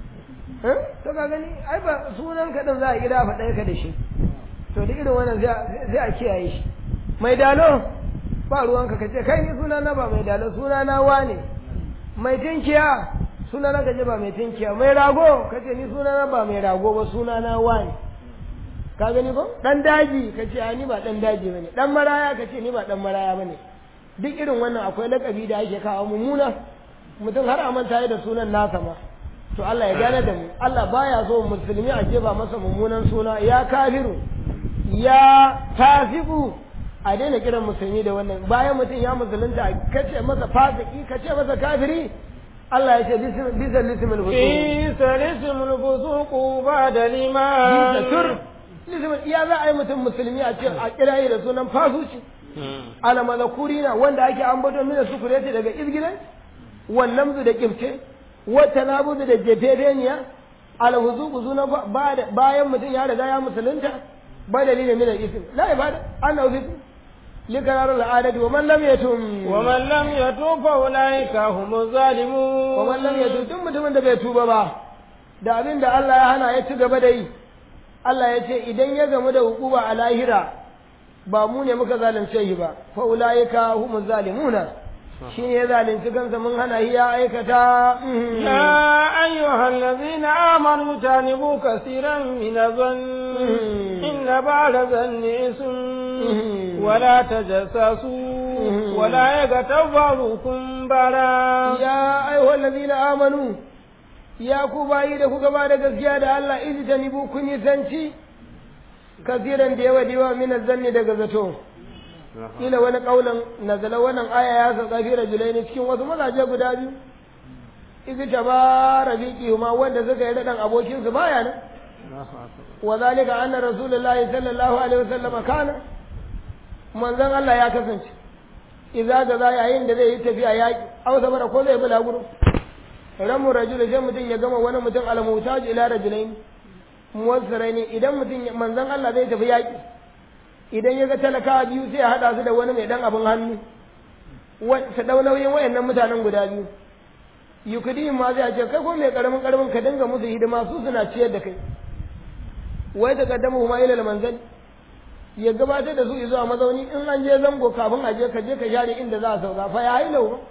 eh to ka gani ai ba sunan ka din za a gida faɗa ka da shi to da irin wannan sai a kiyaye shi mai dalo ba ruwanka ka ce kai ni suna na ba mai dalo suna na wane mai tinkiya suna na kaje ba mai tinkiya mai rago ka ce ni suna na ba mai rago ba suna na wane ka gani ko dan daji ka ce ni ba dan daji bane dan maraya ka ce ni ba dan maraya bane duk irin wannan akwai lakabi da ake kawo mummuna mutum har a manta da sunan nasa ma to Allah ya gane da mu Allah baya so musulmi a jefa masa mummunan suna ya kafiru ya tafiku a daina kiran musulmi da wannan bayan mutum ya musulunta kace masa fasiki kace masa kafiri Allah ya ce bisa lismul fusuq bisa lismul fusuq ba da liman bisa tur lismul iya za a yi mutum musulmi a ce a kirayi da sunan fasuci ala malakurina wanda ake ambaton mina sukureti daga izgilan wannan da kifce wata nabudu da jefefeniya ala huzuku zuna bayan mutum ya riga ya musulunta ba dalilin min al-ism la ibada annahu fi لقرار العادة ومن لم يتم ومن لم يتوب فأولئك هم الظالمون ومن لم يتوب tun mutumin da bai tuba ba da abin da Allah ya hana ya ci gaba da yi Allah ya ce idan ya gamu da hukuma a lahira ba mu ne muka zalunce shi ba fa ulaika humuz zalimuna shi ne ya zalunci kansa mun hana shi ya aikata ya ayyuhal ladzina amanu tanibu kaseeran min adh-dhann inna ba'da dhanni ism ولا تجسسوا ولا يغتب بعضكم بعضا يا أيها الذين آمنوا يا كوباي da kuka ba da gaskiya da Allah ijtanibu kun yi sanci kasiran da yawa diwa min zanni daga zato ila wani kaulan nazala wannan aya ya sauka fi rajulaini cikin wasu mazaje guda biyu izi taba rabiqi ma wanda suka yi dadan abokin su baya nan wa zalika anna rasulullahi sallallahu alaihi wasallam kana manzon Allah ya kasance idza ga za yayin da zai yi tafiya yaki aw sabara ko zai bula guru ramu rajul sai mutum ya gama wani mutum al-mutaj ila rajulain muwassiraini idan mutum manzon Allah zai tafi yaki idan ya ga talaka biyu sai ya hada su da wani mai dan abin hannu su dau nauyin wayannan mutanen guda biyu yukudi ma zai ce kai ko mai karamin karamin ka dinga musu hidima su suna ciyar da kai wai ta kaddamu ma ila manzali ya gabatar da su zuwa mazauni in an je zango kafin a je ka je ka share inda za a sauka fa ya yi lau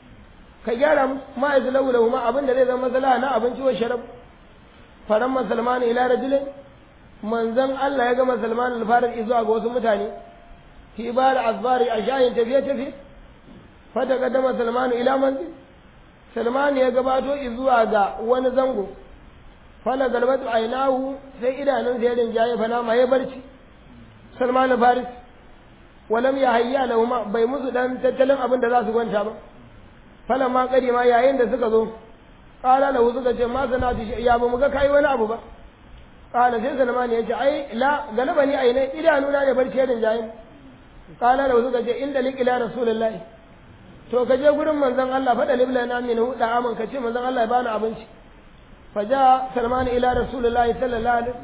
ka gyara ma ya lau lau ma abin da zai zama matsala na abinci wa sharab faran musulmani ila rajulin manzon Allah ya ga musulmani alfarar zuwa ga wasu mutane fi bar azbari a shayin tafiye tafiye fa ta kaddama salmanu ila manzil salmanu ya gabato zuwa ga wani zango fala galbatu ainahu sai idanun ya rinjaye fa na ma ya barci Salman Faris walam ya hayya lahuma bai musu dan tattalin abin da za su kwanta ba falan ma kari ma yayin da suka zo qala lahu suka ce ma sanatu ya ba mu ga kai wani abu ba qala sai Salman ya ce ai la galaba ni ainai idanuna ne barci da jayin qala lahu suka ce inda liqi la rasulullahi to ka je gurin manzon Allah fada libla na min hu da aman ka ce manzon Allah ya bani abinci faja Salman ila rasulullahi sallallahu alaihi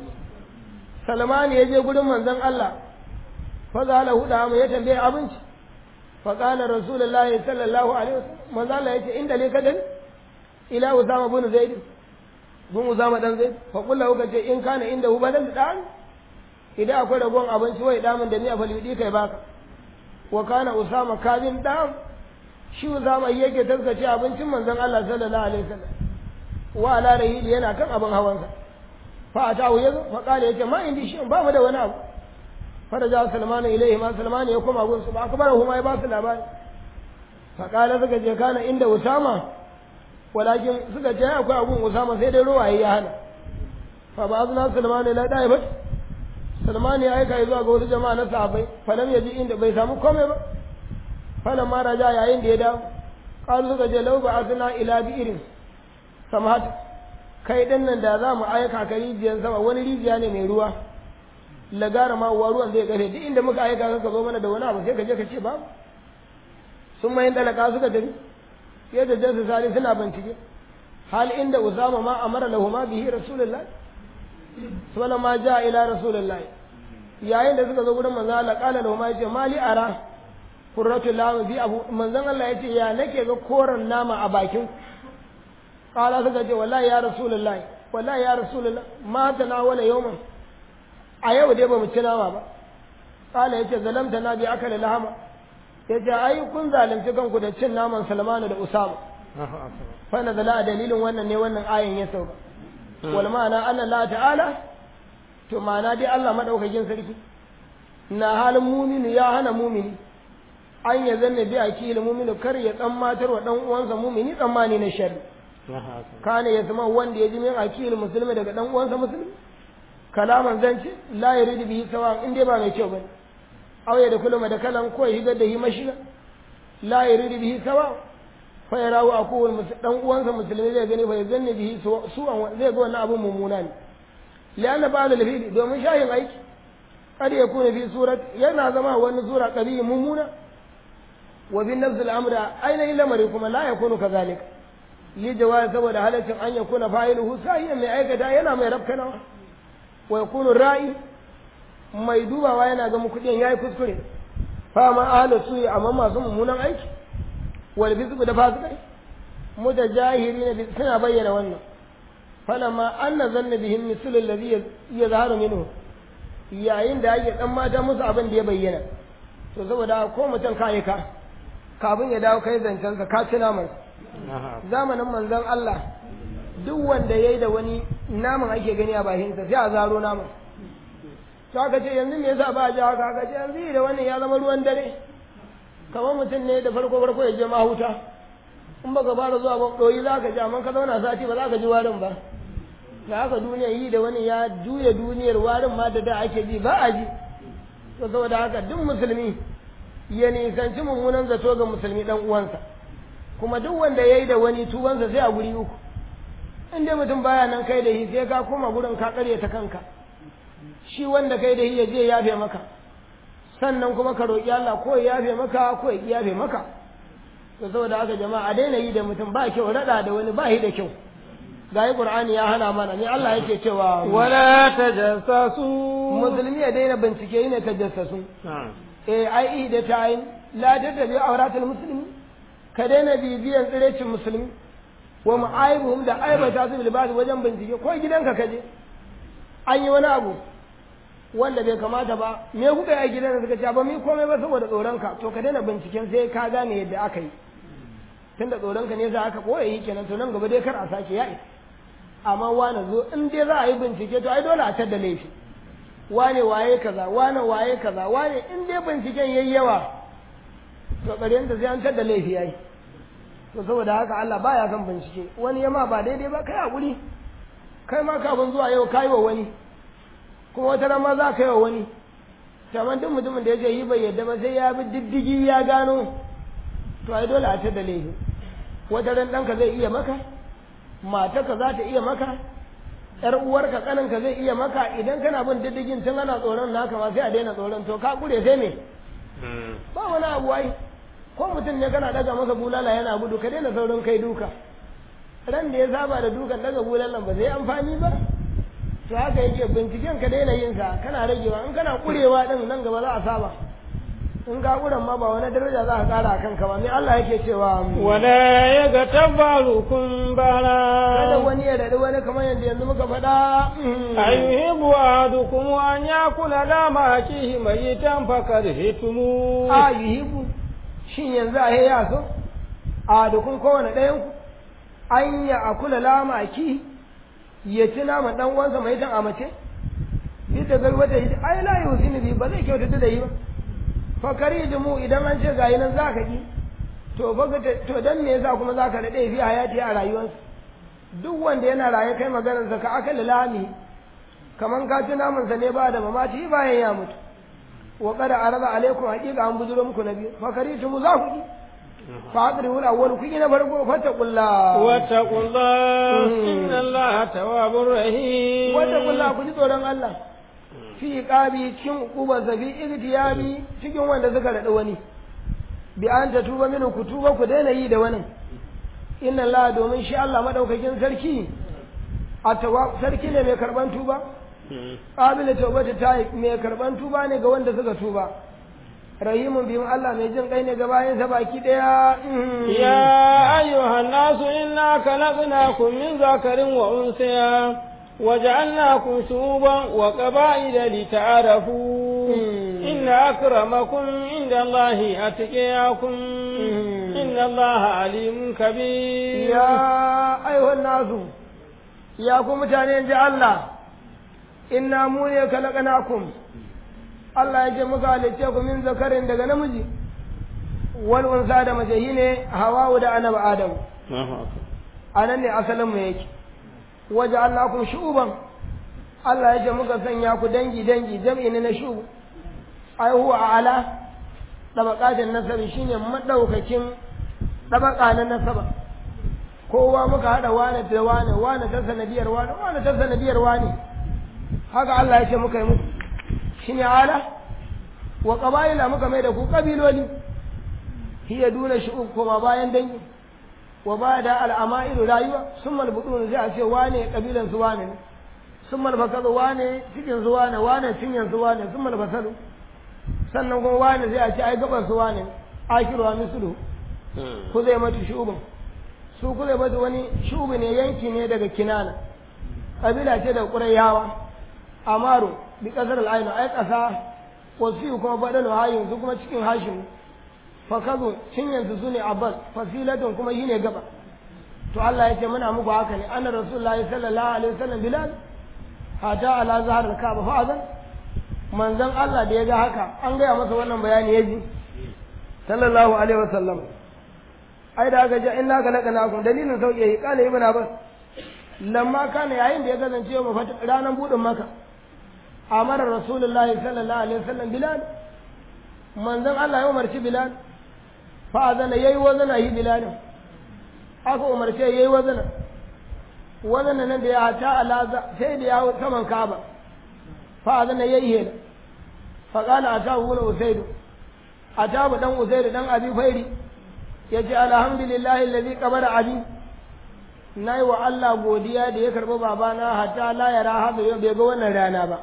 Salman ya je gurin manzon Allah fa zala huda mu ya tambaye abinci fa qala rasulullahi sallallahu alaihi wasallam manzon Allah yace inda ne kadan ila Usama bin Zaid bin Usama dan Zaid fa kullu ka ce in kana inda hu badan dan idan akwai ragon abinci wai damin da ni a falwidi kai baka wa kana Usama kadin dam shi Usama yake taskace abincin manzon Allah sallallahu alaihi wasallam wa ala rahili yana kan abin hawansa fa atahu yazo fa kale yace ma indi shi ba mu da wani abu faraja salman ilaihi ma salman ya koma gun su ba akbar huma ya ba su labari fa kale suka je kana inda usama walakin suka je akwai abun usama sai dai ruwaye ya hana fa ba azna salman ila dai ba salman ya aika zuwa ga wasu jama'a na sahabbai fa lam yaji inda bai samu komai ba fa ma raja yayin da ya dawo qalu suka je lau ba azna ila bi irin samat kai din nan da za mu aika ka rijiyar sama wani rijiya ne mai ruwa lagara ma uwa ruwan zai kafe duk inda muka aika ka zo mana da wani abu sai ka je ka ce babu sun mayin dalaka suka tafi yadda jinsu sali suna bincike hal inda usama ma amara lahu ma bihi rasulullah suna ma ja ila rasulullah yayin da suka zo gurin manzo Allah qala lahu ma yace mali ara furratu lamu bi abu manzon Allah yace ya nake ga koran nama a bakin kala suka ce wallahi ya rasulullahi wallahi ya rasulullah ma tanawala yawman a yau dai bamu ci nama ba kala yace zalamta na bi akala lahama yace ai kun zalunci kanku da cin naman Salmanu da Usama fa nazala a dalilin wannan ne wannan ayin ya sauka wal ma'ana anna Allah ta'ala to ma'ana dai Allah madaukakin sarki na halin mumini ya hana mumini an ya zanne bi akili mumini kar ya tsammatar wa dan uwansa mumini tsammani na sharri kana ya zama wanda ya ji min akili musulmi daga dan uwansa musulmi kalaman zance la yuridu bihi sawa in dai ba mai kyau bane aw ya da kulma da kalan ko ya higar da hi mashina la yuridu bihi sawa fa yarawu akuwal dan uwansa musulmi zai gani fa ya zanne bihi su zai ga wannan abun mummuna ne lianna ba'da al domin shayin aiki kad yakuna fi surat yana zama wani sura qabi mummuna wa bin nafs al-amr ainihin lamari kuma la yakunu kazalika li jawaz saboda halaccin an yakuna fa'iluhu sahiyan mai aikata yana mai rafkanawa wa yakunu ra'i mai dubawa yana ga kudin yayi kuskure fa ma ahlu suyi amma masu mummunan aiki wal bizbu da fasikai mutajahirina bi suna bayyana wannan falamma anna zanna bihim mislu alladhi yazharu minhu yayin da ake dan mata musu abin da ya bayyana to saboda ko mutum kai ka kafin ya dawo kai zancensa ka ci naman zamanin manzon Allah duk wanda yayi da wani naman ake gani a bakinsa sai a zaro naman to aka ce yanzu me yasa ba a ji haka aka ce yanzu da wannan ya zama ruwan dare kamar mutum ne da farko farko ya je mahuta in baka fara zuwa ba doyi za ka ji amma ka zauna sati ba za ka ji warin ba da haka duniya yi da wani ya juya duniyar warin ma da da ake ji ba a ji to saboda haka duk musulmi ya nisanci mummunan zato ga musulmi dan uwansa kuma duk wanda ya yi da wani tubansa sai a guri uku in dai mutum baya nan kai da shi sai ka koma gurin ka ta kanka shi wanda kai da shi ya je yafe maka sannan kuma ka roƙi Allah ko ya yafe maka ko ya yafe maka to saboda haka jama'a a daina yi da mutum ba kyau rada da wani ba shi da kyau gayi qur'ani ya hana mana ne Allah yake cewa wala tajassasu musulmi ya daina bincike ne tajassasu eh ai da tayin la tatabi auratul muslimi ka daina bibiyan tsirecin musulmi wa ma'aibuhum da aibata su bil ba'd wajen bincike ko gidanka kaje an yi wani abu wanda bai kamata ba me kuka yi a gidan da suka ce ba mi komai ba saboda tsoronka to ka daina binciken sai ka gane yadda aka yi tunda tsoronka ne za aka koya yi kenan to nan gaba dai kar a sake ya isa amma wane zo in dai za a yi bincike to ai dole a tadda laifi wane waye kaza wane waye kaza wane in dai binciken yayi yawa to ƙarshen da sai an tadda laifi yayi to saboda haka Allah baya son bincike wani yama ba daidai ba kai hakuri kai ma kafin zuwa yau kai wa wani kuma wata ran ma za ka yi wa wani kamar duk mutumin da ya ce yi bai yadda ba sai ya bi diddigi ya gano to ai dole a tadda laifi wata ran ɗanka zai iya maka matarka za ta iya maka ‘yar uwarka ƙaninka zai iya maka idan kana bin diddigin tun ana tsoron naka ma sai a daina tsoron to ka kure sai me ba wani abu ai ko mutum ne kana daga masa bulala yana gudu ka daina saurin kai duka ran da ya saba da dukan daga bulalan ba zai amfani ba to haka yake binciken ka daina yin sa kana ragewa in kana kurewa din nan gaba za a saba in ka kuran ma ba wani daraja za ka kara akan ka ba me Allah yake cewa wala ya ga tabbarukum kada bara wani ya dadi wani kamar yadda yanzu muka faɗa ayuhibbu ahadukum an yakula lama akihi mayitan fakarhitumu a yuhibu shin yanzu a ya so a dukun kowane ɗayan ku an ya akula lama ki ya ci nama dan uwansa mai tan amace bi da gal wata yi ai la yusini bi ba zai kyautata da yi ba fa karijumu idan an ce gayi nan zaka ki to fa ga to dan me yasa kuma zaka dade fi hayati a rayuwarsa duk wanda yana raye kai maganar sa ka akala lami kaman ka ci naman sa ne ba da mamaci bayan ya mutu wa qad arada alaikum haqiqa an bujuro muku nabi fa karijumu za ku ki fa adri wala wal ku na farko fattaqullaha واتقوا الله مم. إن الله تواب رحيم wanda kulla ku ji tsoron Allah fi iqabi cikin uqubar zabi igtiyabi cikin wanda suka rada wani bi an ta tuba minu ku tuba ku daina yi da wani inna Allah domin shi Allah madaukakin sarki atawa sarki ne mai karban tuba qabila tawbata ta mai karban tuba ne ga wanda suka tuba rahimun bihim Allah mai jin kai ne ga bayan sa baki daya يا أيها الناس إنا خلقناكم من ذكر وأنثى وجعلناكم شعوبا وقبائل لتعارفوا إن أكرمكم عند الله أتقياكم إن الله عليم كبير ya ayyuhan nasu ya ku mutane ji Allah inna mu ne khalaqnakum Allah ya ce muka halice ku min zakarin daga namiji wal unsa da mace shine hawa'u da annabi adam anan ne asalin mu yake waja'alnakum shu'uban Allah ya ce muka sanya ku dangi dangi jam'i ne na shu'ub ai huwa ala tabaqatin nasabi shine madaukakin tabaka na nasaba kowa muka hada wane da wane wane ta sanadiyar wane wane ta sanadiyar wane haka Allah ya ce muka yi muku shine ala wa qabaila muka mai da ku kabiloli hiya duna shu'ub kuma bayan dangi wa bada al'amairu rayuwa summa al-butun sai a ce wane kabilan su wane ne summa al-basalu wane cikin su wane wane cinyan su wane summa al-basalu sannan kuma wane sai a ce ai gaban su wane akiru wa mislu ku zai mata shu'ubin su ku zai mata wani shu'ubi ne yanki ne daga kinana kabila ce da qurayyawa amaru bi kasar al-ainu ai kasa wasu kuma badalu hayin su kuma cikin hashim fakazu cinyansu su ne abbas fasilatun kuma shine gaba to Allah ya ce muna muku haka ne anna rasulullahi sallallahu alaihi wasallam bilal hata ala zahar al-kaaba fa azan manzon Allah da ya ga haka an gaya masa wannan bayani yaji sallallahu alaihi wasallam ai da aka ji inna ka laka nakum dalilin sauke yi kana ibn abbas lamma kana yayin da ya kasance mu ranan budin maka amara rasulullahi sallallahu alaihi wasallam bilal manzon Allah ya umarci bilal fa azana yayi wazana yi bilalin aka umarce yayi wazana wazana nan da ya ta alaza sai da ya hau saman kaba fa azana yayi hela fa qala atahu wala usaidu atabu dan usaidu dan abi fairi yace alhamdulillahi alladhi qabara abi nayi wa Allah godiya da ya karbi babana hatta la yara hada yau bai ga wannan rana ba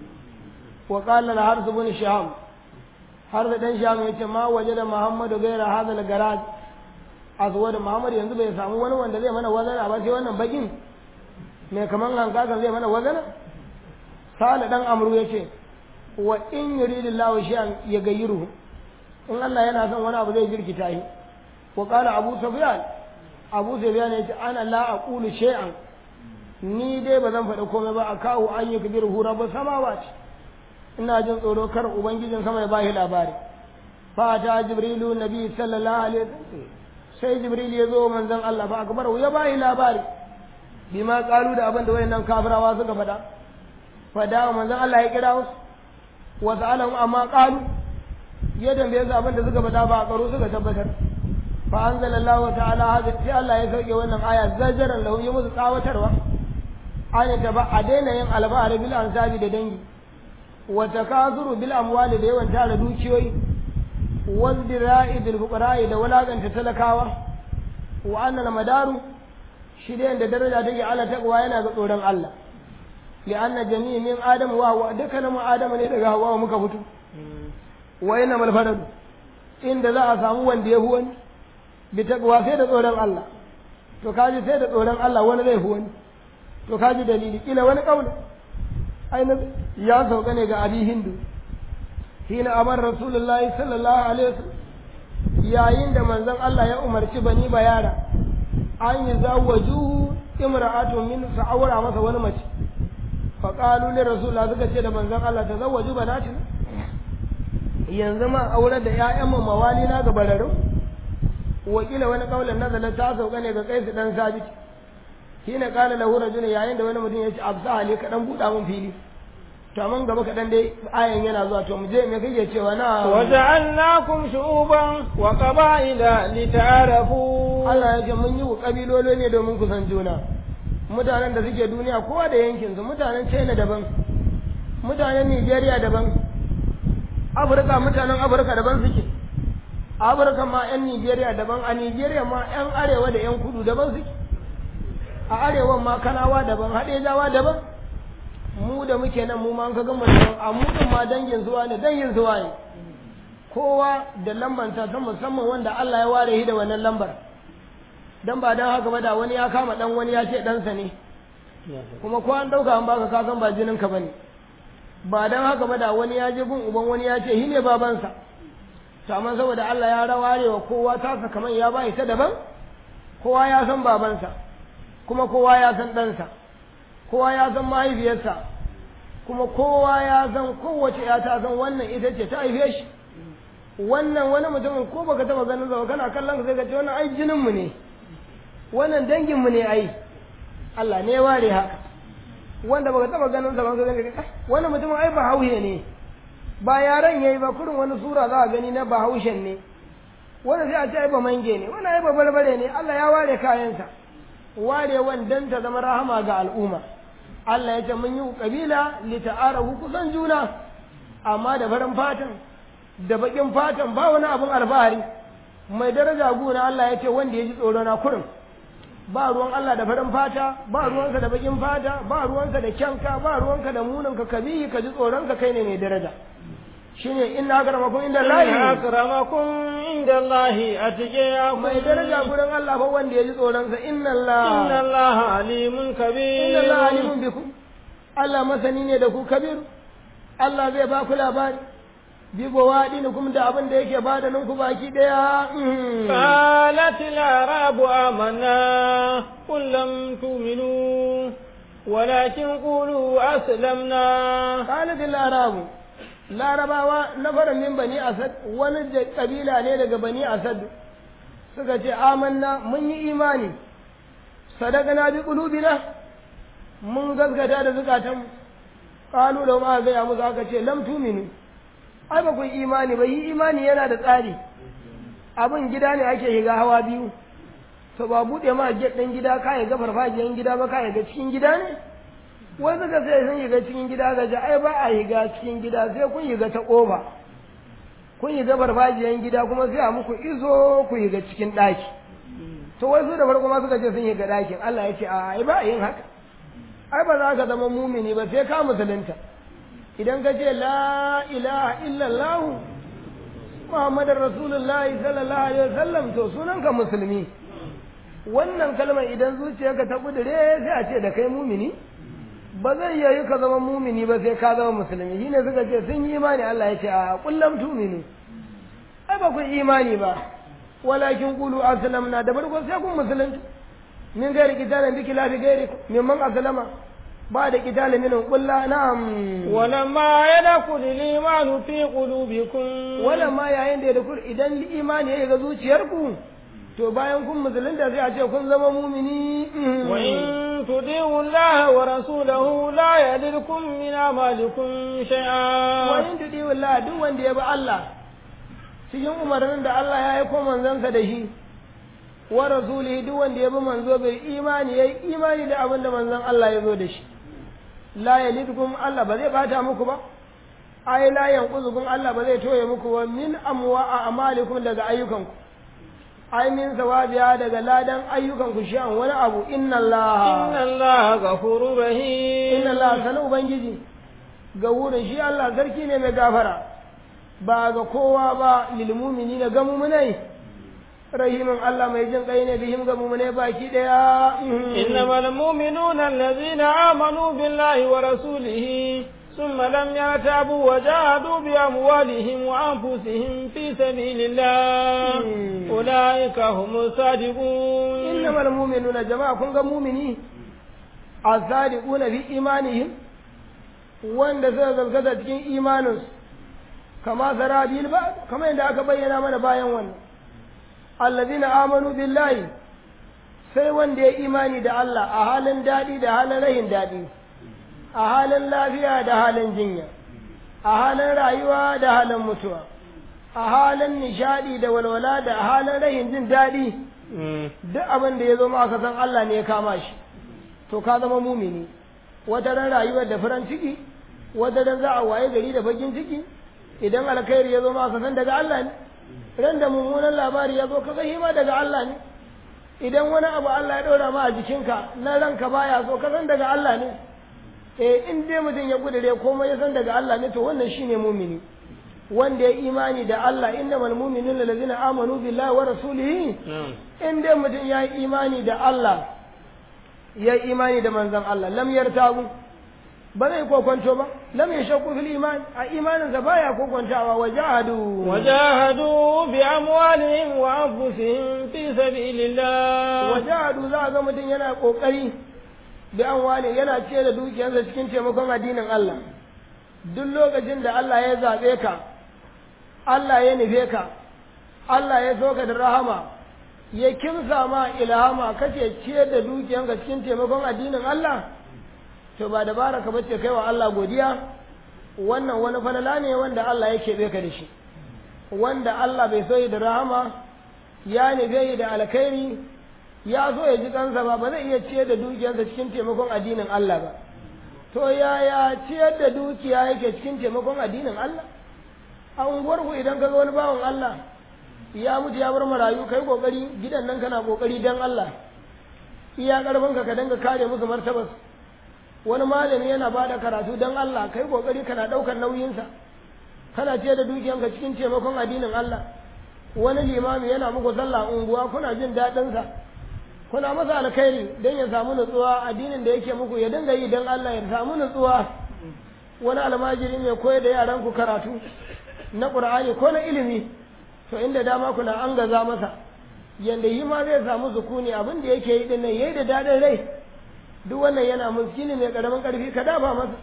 wa qala al-harth ibn shiham har da dan sham yace ma waje da Muhammadu gaira hadal garaj azwa da Muhammad yanzu bai samu wani wanda zai mana wazana ba sai wannan bakin mai kaman hankakan zai mana wazana sala dan amru yace wa in yuridillahu shay'an yagayyiruhu in Allah yana son wani abu zai jirkita shi wa qala abu sufyan abu sufyan yace ana la aqulu shay'an ni dai ba zan faɗi komai ba akahu an yi kabiru rabbus samawati ina jin tsoro kar ubangijin sama ya ba shi labari fa ta jibrilu nabi sallallahu alaihi wasallam sai jibril ya zo manzon Allah fa akbar ya ba shi labari bima qalu da abin da wayannan kafirawa suka faɗa fa da manzon Allah ya kira su wa sa'alahum amma qalu ya tambaye su abin da suka faɗa ba a karo suka tabbatar fa anzalallahu ta'ala hada sai Allah ya sauke wannan aya zajaran lahu ya musu tsawatarwa ayata ba a daina yin alba'ar bil ansabi da dangi wa takazuru bil amwali da yawan tara dukiyoyi wazdira'i bil fuqara'i da walaganta talakawa wa annal madaru shi da yanda daraja take ala taqwa yana ga tsoron Allah li anna jami'i min adam wa wa dukkanin adam ne daga hawa muka fito wa inna mal farad inda za a samu wanda ya wani bi taqwa sai da tsoron Allah to kaji sai da tsoron Allah wani zai wani to kaji dalili kila wani kauli ainihin ya sauka ne ga abi hindu hina amar rasulullahi sallallahu alaihi wasallam yayin da manzon Allah ya umarci bani bayara an yi zawaju imra'atu min sa'awra masa wani mace fa qalu li rasulullah suka ce da manzon Allah ta zawaju banatin yanzu ma aure da ƴaƴan mu mawali na ga bararu wakila wani kaulin nazala ta sauka ne ga kaisu dan sabit hina qala lahu rajulun yayin da wani mutum ya ce absa ali ka dan buɗa mun fili to amma gaba kaɗan dai ayan yana zuwa to mu je me kake cewa na وجعلناكم شعوبا وقبائل لتعارفوا Allah ya ce mun yi ku kabilolo ne domin ku san juna mutanen da suke duniya kowa da yankin su mutanen China daban mutanen Nigeria daban Afirka mutanen Afirka daban suke Afirka ma yan Nigeria daban a Nigeria ma yan arewa da yan kudu daban suke a arewan ma kanawa daban haɗejawa daban mu da muke nan mu ma an ka gama daban a mu din ma dangin zuwa ne dangin zuwa ne kowa da lambarsa ta musamman wanda Allah ya ware shi da wannan lambar dan ba dan haka ba da wani ya kama dan wani ya ce ɗansa ne kuma ko an ɗauka an baka kasan ba jinin ka bane ba dan haka ba da wani ya je gun uban wani ya ce shi ne babansa to amma saboda Allah ya raware wa kowa tasa kamar ya bai ta daban kowa ya san babansa kuma kowa ya san ɗansa kowa ya san mahaifiyarsa kuma kowa ya san kowace ya ta san wannan ita ce ta haife shi wannan wani mutumin ko baka taba ganin sa kana kallon ka sai ka ce wannan ai jinin mu ne wannan dangin mu ne ai Allah ne ware haka wanda baka taba ganin sa ba ka gani wannan mutumin ai ba hauhe ne ba yaran yayi ba kurin wani sura za a gani na bahaushen ne wanda sai a ce ai ba mange ne wannan ai ba barbare ne Allah ya ware kayansa warewan dan ta zama rahama ga al'umma Allah ya ce mun yi kabila li ta'arahu kusan juna amma da farin fatan da bakin fatan ba wani abun alfahari mai daraja guna Allah ya ce wanda ya ji tsoro na kurin ba ruwan Allah da farin fata ba ruwansa da bakin fata ba ruwansa da kyanka ba ruwanka da muninka ka bi ka ji tsoronka kai ne mai daraja shine inna akramakum inda Allah akramakum inda Allah atqiyakum mai daraja gurin Allah fa wanda ya ji tsoronsa inna Allah inna Allah alimun kabir inna Allah alimun bikum Allah masani ne da ku kabir Allah zai ba ku labari bi bawaɗinukum da abin da yake bada ninku baki ɗaya. قالت الأعراب آمنا قل لم تؤمنوا ولكن قولوا أسلمنا قالت الأعراب larabawa na fara min bani asad wani kabila ne daga bani asad suka ce amanna mun yi imani sadaqana bi qulubina mun gaskata da zukatan qalu da ma ga ya musu aka ce lam tuminu ai ba ku imani ba yi imani yana da tsari abin gida ne ake shiga hawa biyu to ba buɗe ma get ɗin gida ka ga farfajiyan gida ba ka ga cikin gida ne wai suka sai sun shiga cikin gida ga ji ai ba a shiga cikin gida sai kun shiga ta ƙofa kun shiga farfajiyan gida kuma sai a muku izo ku shiga cikin ɗaki to wai su da farko ma suka ce sun shiga ɗakin Allah ya ce a ai ba a yin haka ai ba za ka zama mumini ba sai ka musulunta idan ka ce la ilaha illallah Muhammadar Rasulullahi sallallahu alaihi wasallam to sunanka musulmi wannan kalmar idan zuciyarka ta kudure sai a ce da kai mumini ba zai yayi ka zama mumini ba sai ka zama musulmi shine suka ce sun yi imani Allah ya ce a kullum tuminu ai ba ku imani ba walakin qulu aslamna da farko sai kun musulunci min gairi kitalan biki lafi gairi mimman aslama بعد قتال منهم قل لا نعم ولما يدخل الإيمان في قلوبكم ولما yayin da yadkhul idan imani ya ga zuciyarku to bayan kun musulunta sai a ce kun zama mumini wa in tudiu Allah wa rasulahu la yadrikum min amalikum shay'a wa in tudiu Allah duk wanda ya bi Allah cikin umarnin da Allah ya aiko manzansa da shi wa rasulihi duk wanda ya bi manzo bai imani yayi imani da abin da manzon Allah ya zo da shi la yalidkum Allah ba zai bata muku ba ai la yanquzukum Allah ba zai toye muku ba min amwa amalikum daga ayyukanku ai min sawabiya daga ladan ayyukanku shi an wani abu inna Allah inna Allah ghafurur rahim inna Allah sanu ubangiji ga wurin shi Allah sarki ne mai gafara ba ga kowa ba lil mu'minina ga mu'minai rahimin Allah mai jin kai ne bihim ga mu'mine baki daya innamal mu'minuna allazina amanu billahi wa rasulihi ثم لم يرتابوا وجاهدوا بأموالهم وأنفسهم في سبيل الله أولئك هم الصادقون إنما المؤمنون جماعة كن مؤمنين الصادقون في إيمانهم wanda suka gaskata cikin imaninsu kama sarabil ba kama yadda aka bayyana mana bayan wannan allazina amanu billahi sai wanda ya imani da Allah a halin daɗi da halin rahin daɗi a halin lafiya da halin jinya a halin rayuwa da halin mutuwa a halin nishadi da walwala da halin rahin jin daɗi duk abin da ya zo maka san Allah ne ya kama shi to ka zama mumini wata ran rayuwar da farin ciki wata ran za a waye gari da bakin ciki idan alkhairi ya zo maka san daga Allah ne ran da mummunan labari ya zo ka san ma daga Allah ne idan wani abu Allah ya ɗora ma a jikinka na ranka baya so ka san daga Allah ne eh in dai mutum ya gudure komai ya san daga Allah ne to wannan shine mumini wanda ya imani da Allah innamal mu'minuna allazina amanu billahi wa rasulihi in dai mutum ya yi imani da Allah ya yi imani da manzon Allah lam yartabu ba zai kokonto ba lam yashaqu fil iman a imaninsa baya kokontawa wa jahadu وجاهدوا بأموالهم وأنفسهم في سبيل الله wa jahadu za a ga mutum yana kokari bi an wane yana ce da dukiyarsa cikin taimakon addinin Allah duk lokacin da Allah ya zaɓe ka Allah ya nufe ka Allah ya so ka da rahama ya kimsa ma ilhama kace ciyar da dukiyanka cikin taimakon addinin Allah to ba dabara ka bace kai wa Allah godiya wannan wani falala ne wanda Allah ya keɓe ka da shi wanda Allah bai so yi da rahama ya nufe yi da alkhairi ya so ya ji kansa ba ba zai iya ciyar da dukiyarsa cikin taimakon addinin Allah ba to yaya ciyar da dukiya yake cikin taimakon addinin Allah a unguwarku idan ka ga wani bawan Allah ya mutu ya bar marayu kai kokari gidan nan kana kokari dan Allah iya karfin ka ka dinga kare musu martabas wani malami yana bada karatu dan Allah kai kokari kana daukar nauyinsa kana ciyar da dukiyanka cikin taimakon addinin Allah wani limami yana muku sallah unguwa kuna jin daɗin sa kuna masa alkhairi dan ya samu nutsuwa addinin da yake muku ya dinga yi dan Allah ya samu nutsuwa wani almajiri mai koyar da yaran ku karatu na Qur'ani ko na ilimi to inda dama kuna an gaza masa yanda yi ma zai samu sukuni abin da yake yi dinnan yayi da dadin rai duk wannan yana muskini mai karamin karfi ka dafa masa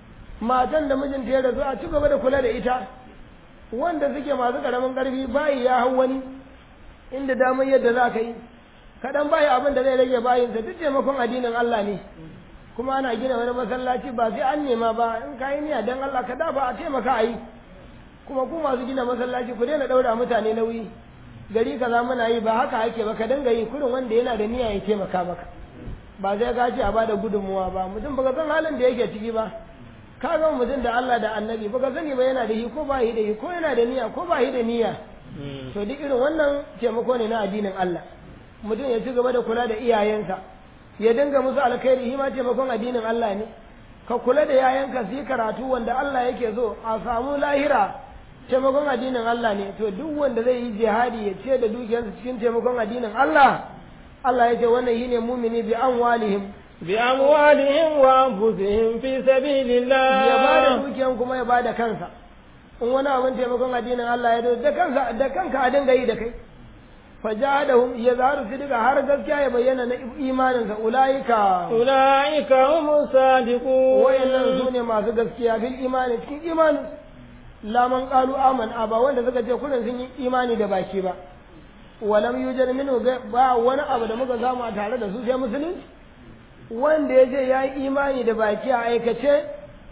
matan da mijinta ya rasu a ci gaba da kula da ita wanda suke masu karamin karfi bayi ya hau wani inda damar yadda za ka yi kaɗan bayi abin da zai rage bayinsa duk taimakon addinin Allah ne kuma ana gina wani masallaci ba sai an nema ba in ka yi niyya don Allah ka dafa a taimaka a yi kuma ku masu gina masallaci ku daina ɗaura mutane nauyi gari kaza muna yi ba haka ake ba ka dinga yi kurin wanda yana da niyya ya taimaka maka ba zai ka ce a bada gudunmuwa ba mutum baka san halin da yake ciki ba ka ga mutum da Allah da annabi baka sani ba yana da shi ko ba shi da shi ko yana da niyya ko ba shi da niyya to duk irin wannan taimako ne na addinin Allah mutum ya ci gaba da kula da iyayensa ya dinga musu alkhairi shi ma taimakon addinin Allah ne ka kula da yayanka su yi karatu wanda Allah yake so a samu lahira taimakon addinin Allah ne to duk wanda zai yi jihadi ya ce da dukiyarsa cikin taimakon addinin Allah Allah ya ce wannan shine mumini bi amwalihim بأموالهم وأنفسهم في سبيل الله ya bada dukiyan kuma ya bada kansa in wani abin taimakon addinin Allah ya da kansa da kanka a dinga yi da kai fajahadahum ya zaharu sidika har gaskiya ya bayyana na imaninsa ulaika أولئك هم الصادقون wayannan su ne masu gaskiya fil imani cikin imanin laman qalu aman aba wanda suka ce kullun sun yi imani da baki ba walam yujad minhu ba wani abu da muka samu a tare da su sai musulunci wanda ya ce ya yi imani da baki a aikace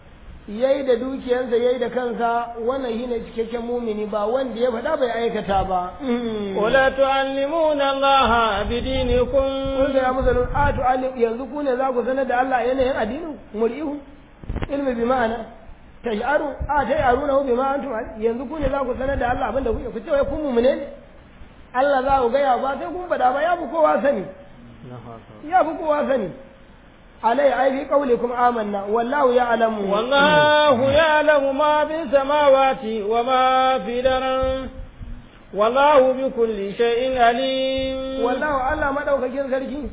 ya yi da dukiyarsa ya yi da kansa wannan shi ne cikakken mumini ba wanda ya faɗa bai aikata ba. ولا تعلمون الله بدينكم Kun ya musu a to yanzu ku ne za ku sanar da Allah yanayin addinin muri'u ilmi bi ma'ana tash'aru a tash'aruna bi ma antum yanzu ku ne za ku sanar da Allah abinda kuke ku ce wai kun mumune ne Allah za ku gaya ba sai kun faɗa ba ya fi kowa sani ya fi kowa sani عليه أي في قولكم آمنا والله يعلم والله يعلم ما في السماوات وما في الأرض والله بكل شيء عليم والله الله ما دوك كين سركي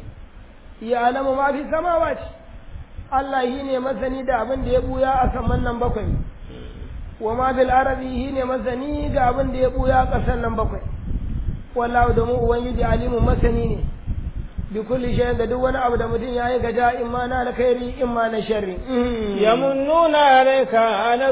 يعلم ما في السماوات Allah shi ne masani da abin da ya buya a saman nan bakwai, wa ma bil arabi shi ne masani da abin da ya buya a ƙasar nan bakwai, wallahu da mu Ubangiji alimun masani ne, bi kulli shay'in da duk wani abu da mutum ya yi gaja in ma na alkhairi in ma na sharri yamunnuna alayka an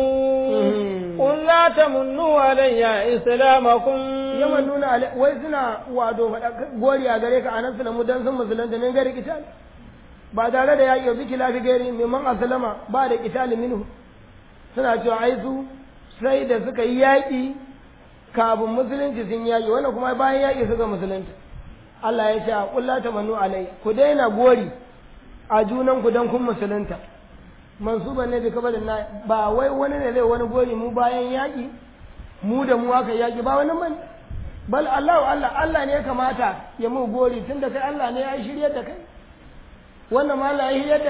aslamu qul la tamunnu alayya islamakum yamannuna alai wai suna wado fada gori a gare ka an aslamu dan sun musulunta min gari kital ba tare da yaƙi bi kilafi gari mimman aslama ba da kital minhu suna cewa ai su sai da suka yi yaƙi kafin musulunci sun yaƙi wannan kuma bayan yaƙi suka musulunta Allah ya ce a kulla ta manu alai ku daina gori a junan ku dan kun musulunta mansuban ne bi kabarin na ba wai wani ne zai wani gori mu bayan yaƙi mu da mu aka yaƙi ba wani man bal Allah Allah Allah ne ya kamata ya mu gori tunda kai Allah ne ya shiryar da kai wannan ma Allah ya shiryar da kai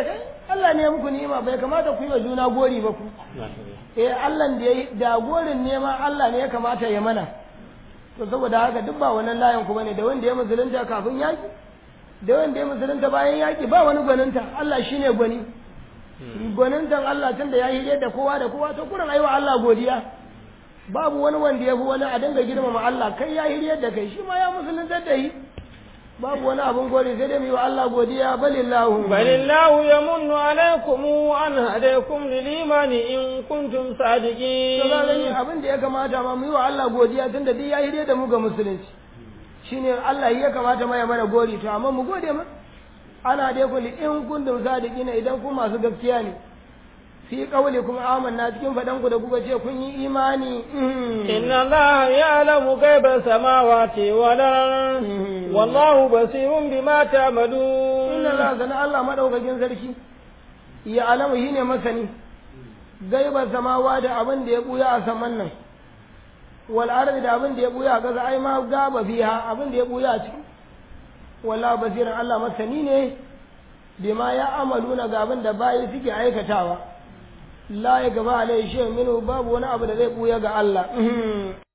Allah ne ya muku ni'ima bai kamata ku yi wa juna gori ba ku eh Allah da yayi da gorin nema Allah ne ya kamata ya mana to saboda haka duk ba wannan layin ku bane da wanda ya musulunta kafin yaki da wanda ya musulunta bayan yaki ba wani gwaninta Allah shine gwani gwanintan Allah tun da ya hije da kowa da kowa to kuran aiwa Allah godiya babu wani wanda ya fi wani a dinga girmama Allah kai ya hije da kai shi ma ya musulunta da yi babu wani abun gori sai dai mu yi wa Allah godiya balillahu balillahu yamunnu alaikum an hadaikum lil imani in kuntum sadiqin to ga gani abin da ya kamata ma mu yi wa Allah godiya tunda duk ya hire da mu ga musulunci shine Allah ya kamata ma ya mana gori to amma mu gode ma ana dai ku in kuntum sadiqina idan ku masu gaskiya ne fi qawli kuma amanna cikin fadan ku da kuka ce kun yi imani inna allaha ya'lamu ghaiba samawati wal ard wallahu basirun bima ta'malun inna allaha sana Allah madaukakin sarki ya alamu shine masani gaiba samawa da abin da ya buya a saman nan wal ardi da abin da ya buya a ƙasa ai ma gaba fiha abin da ya buya a ciki wallahu basirin Allah masani ne bima ya amaluna ga abin da bayi suke aikatawa la ya gaba alai shi minu babu wani abu da zai buya ga Allah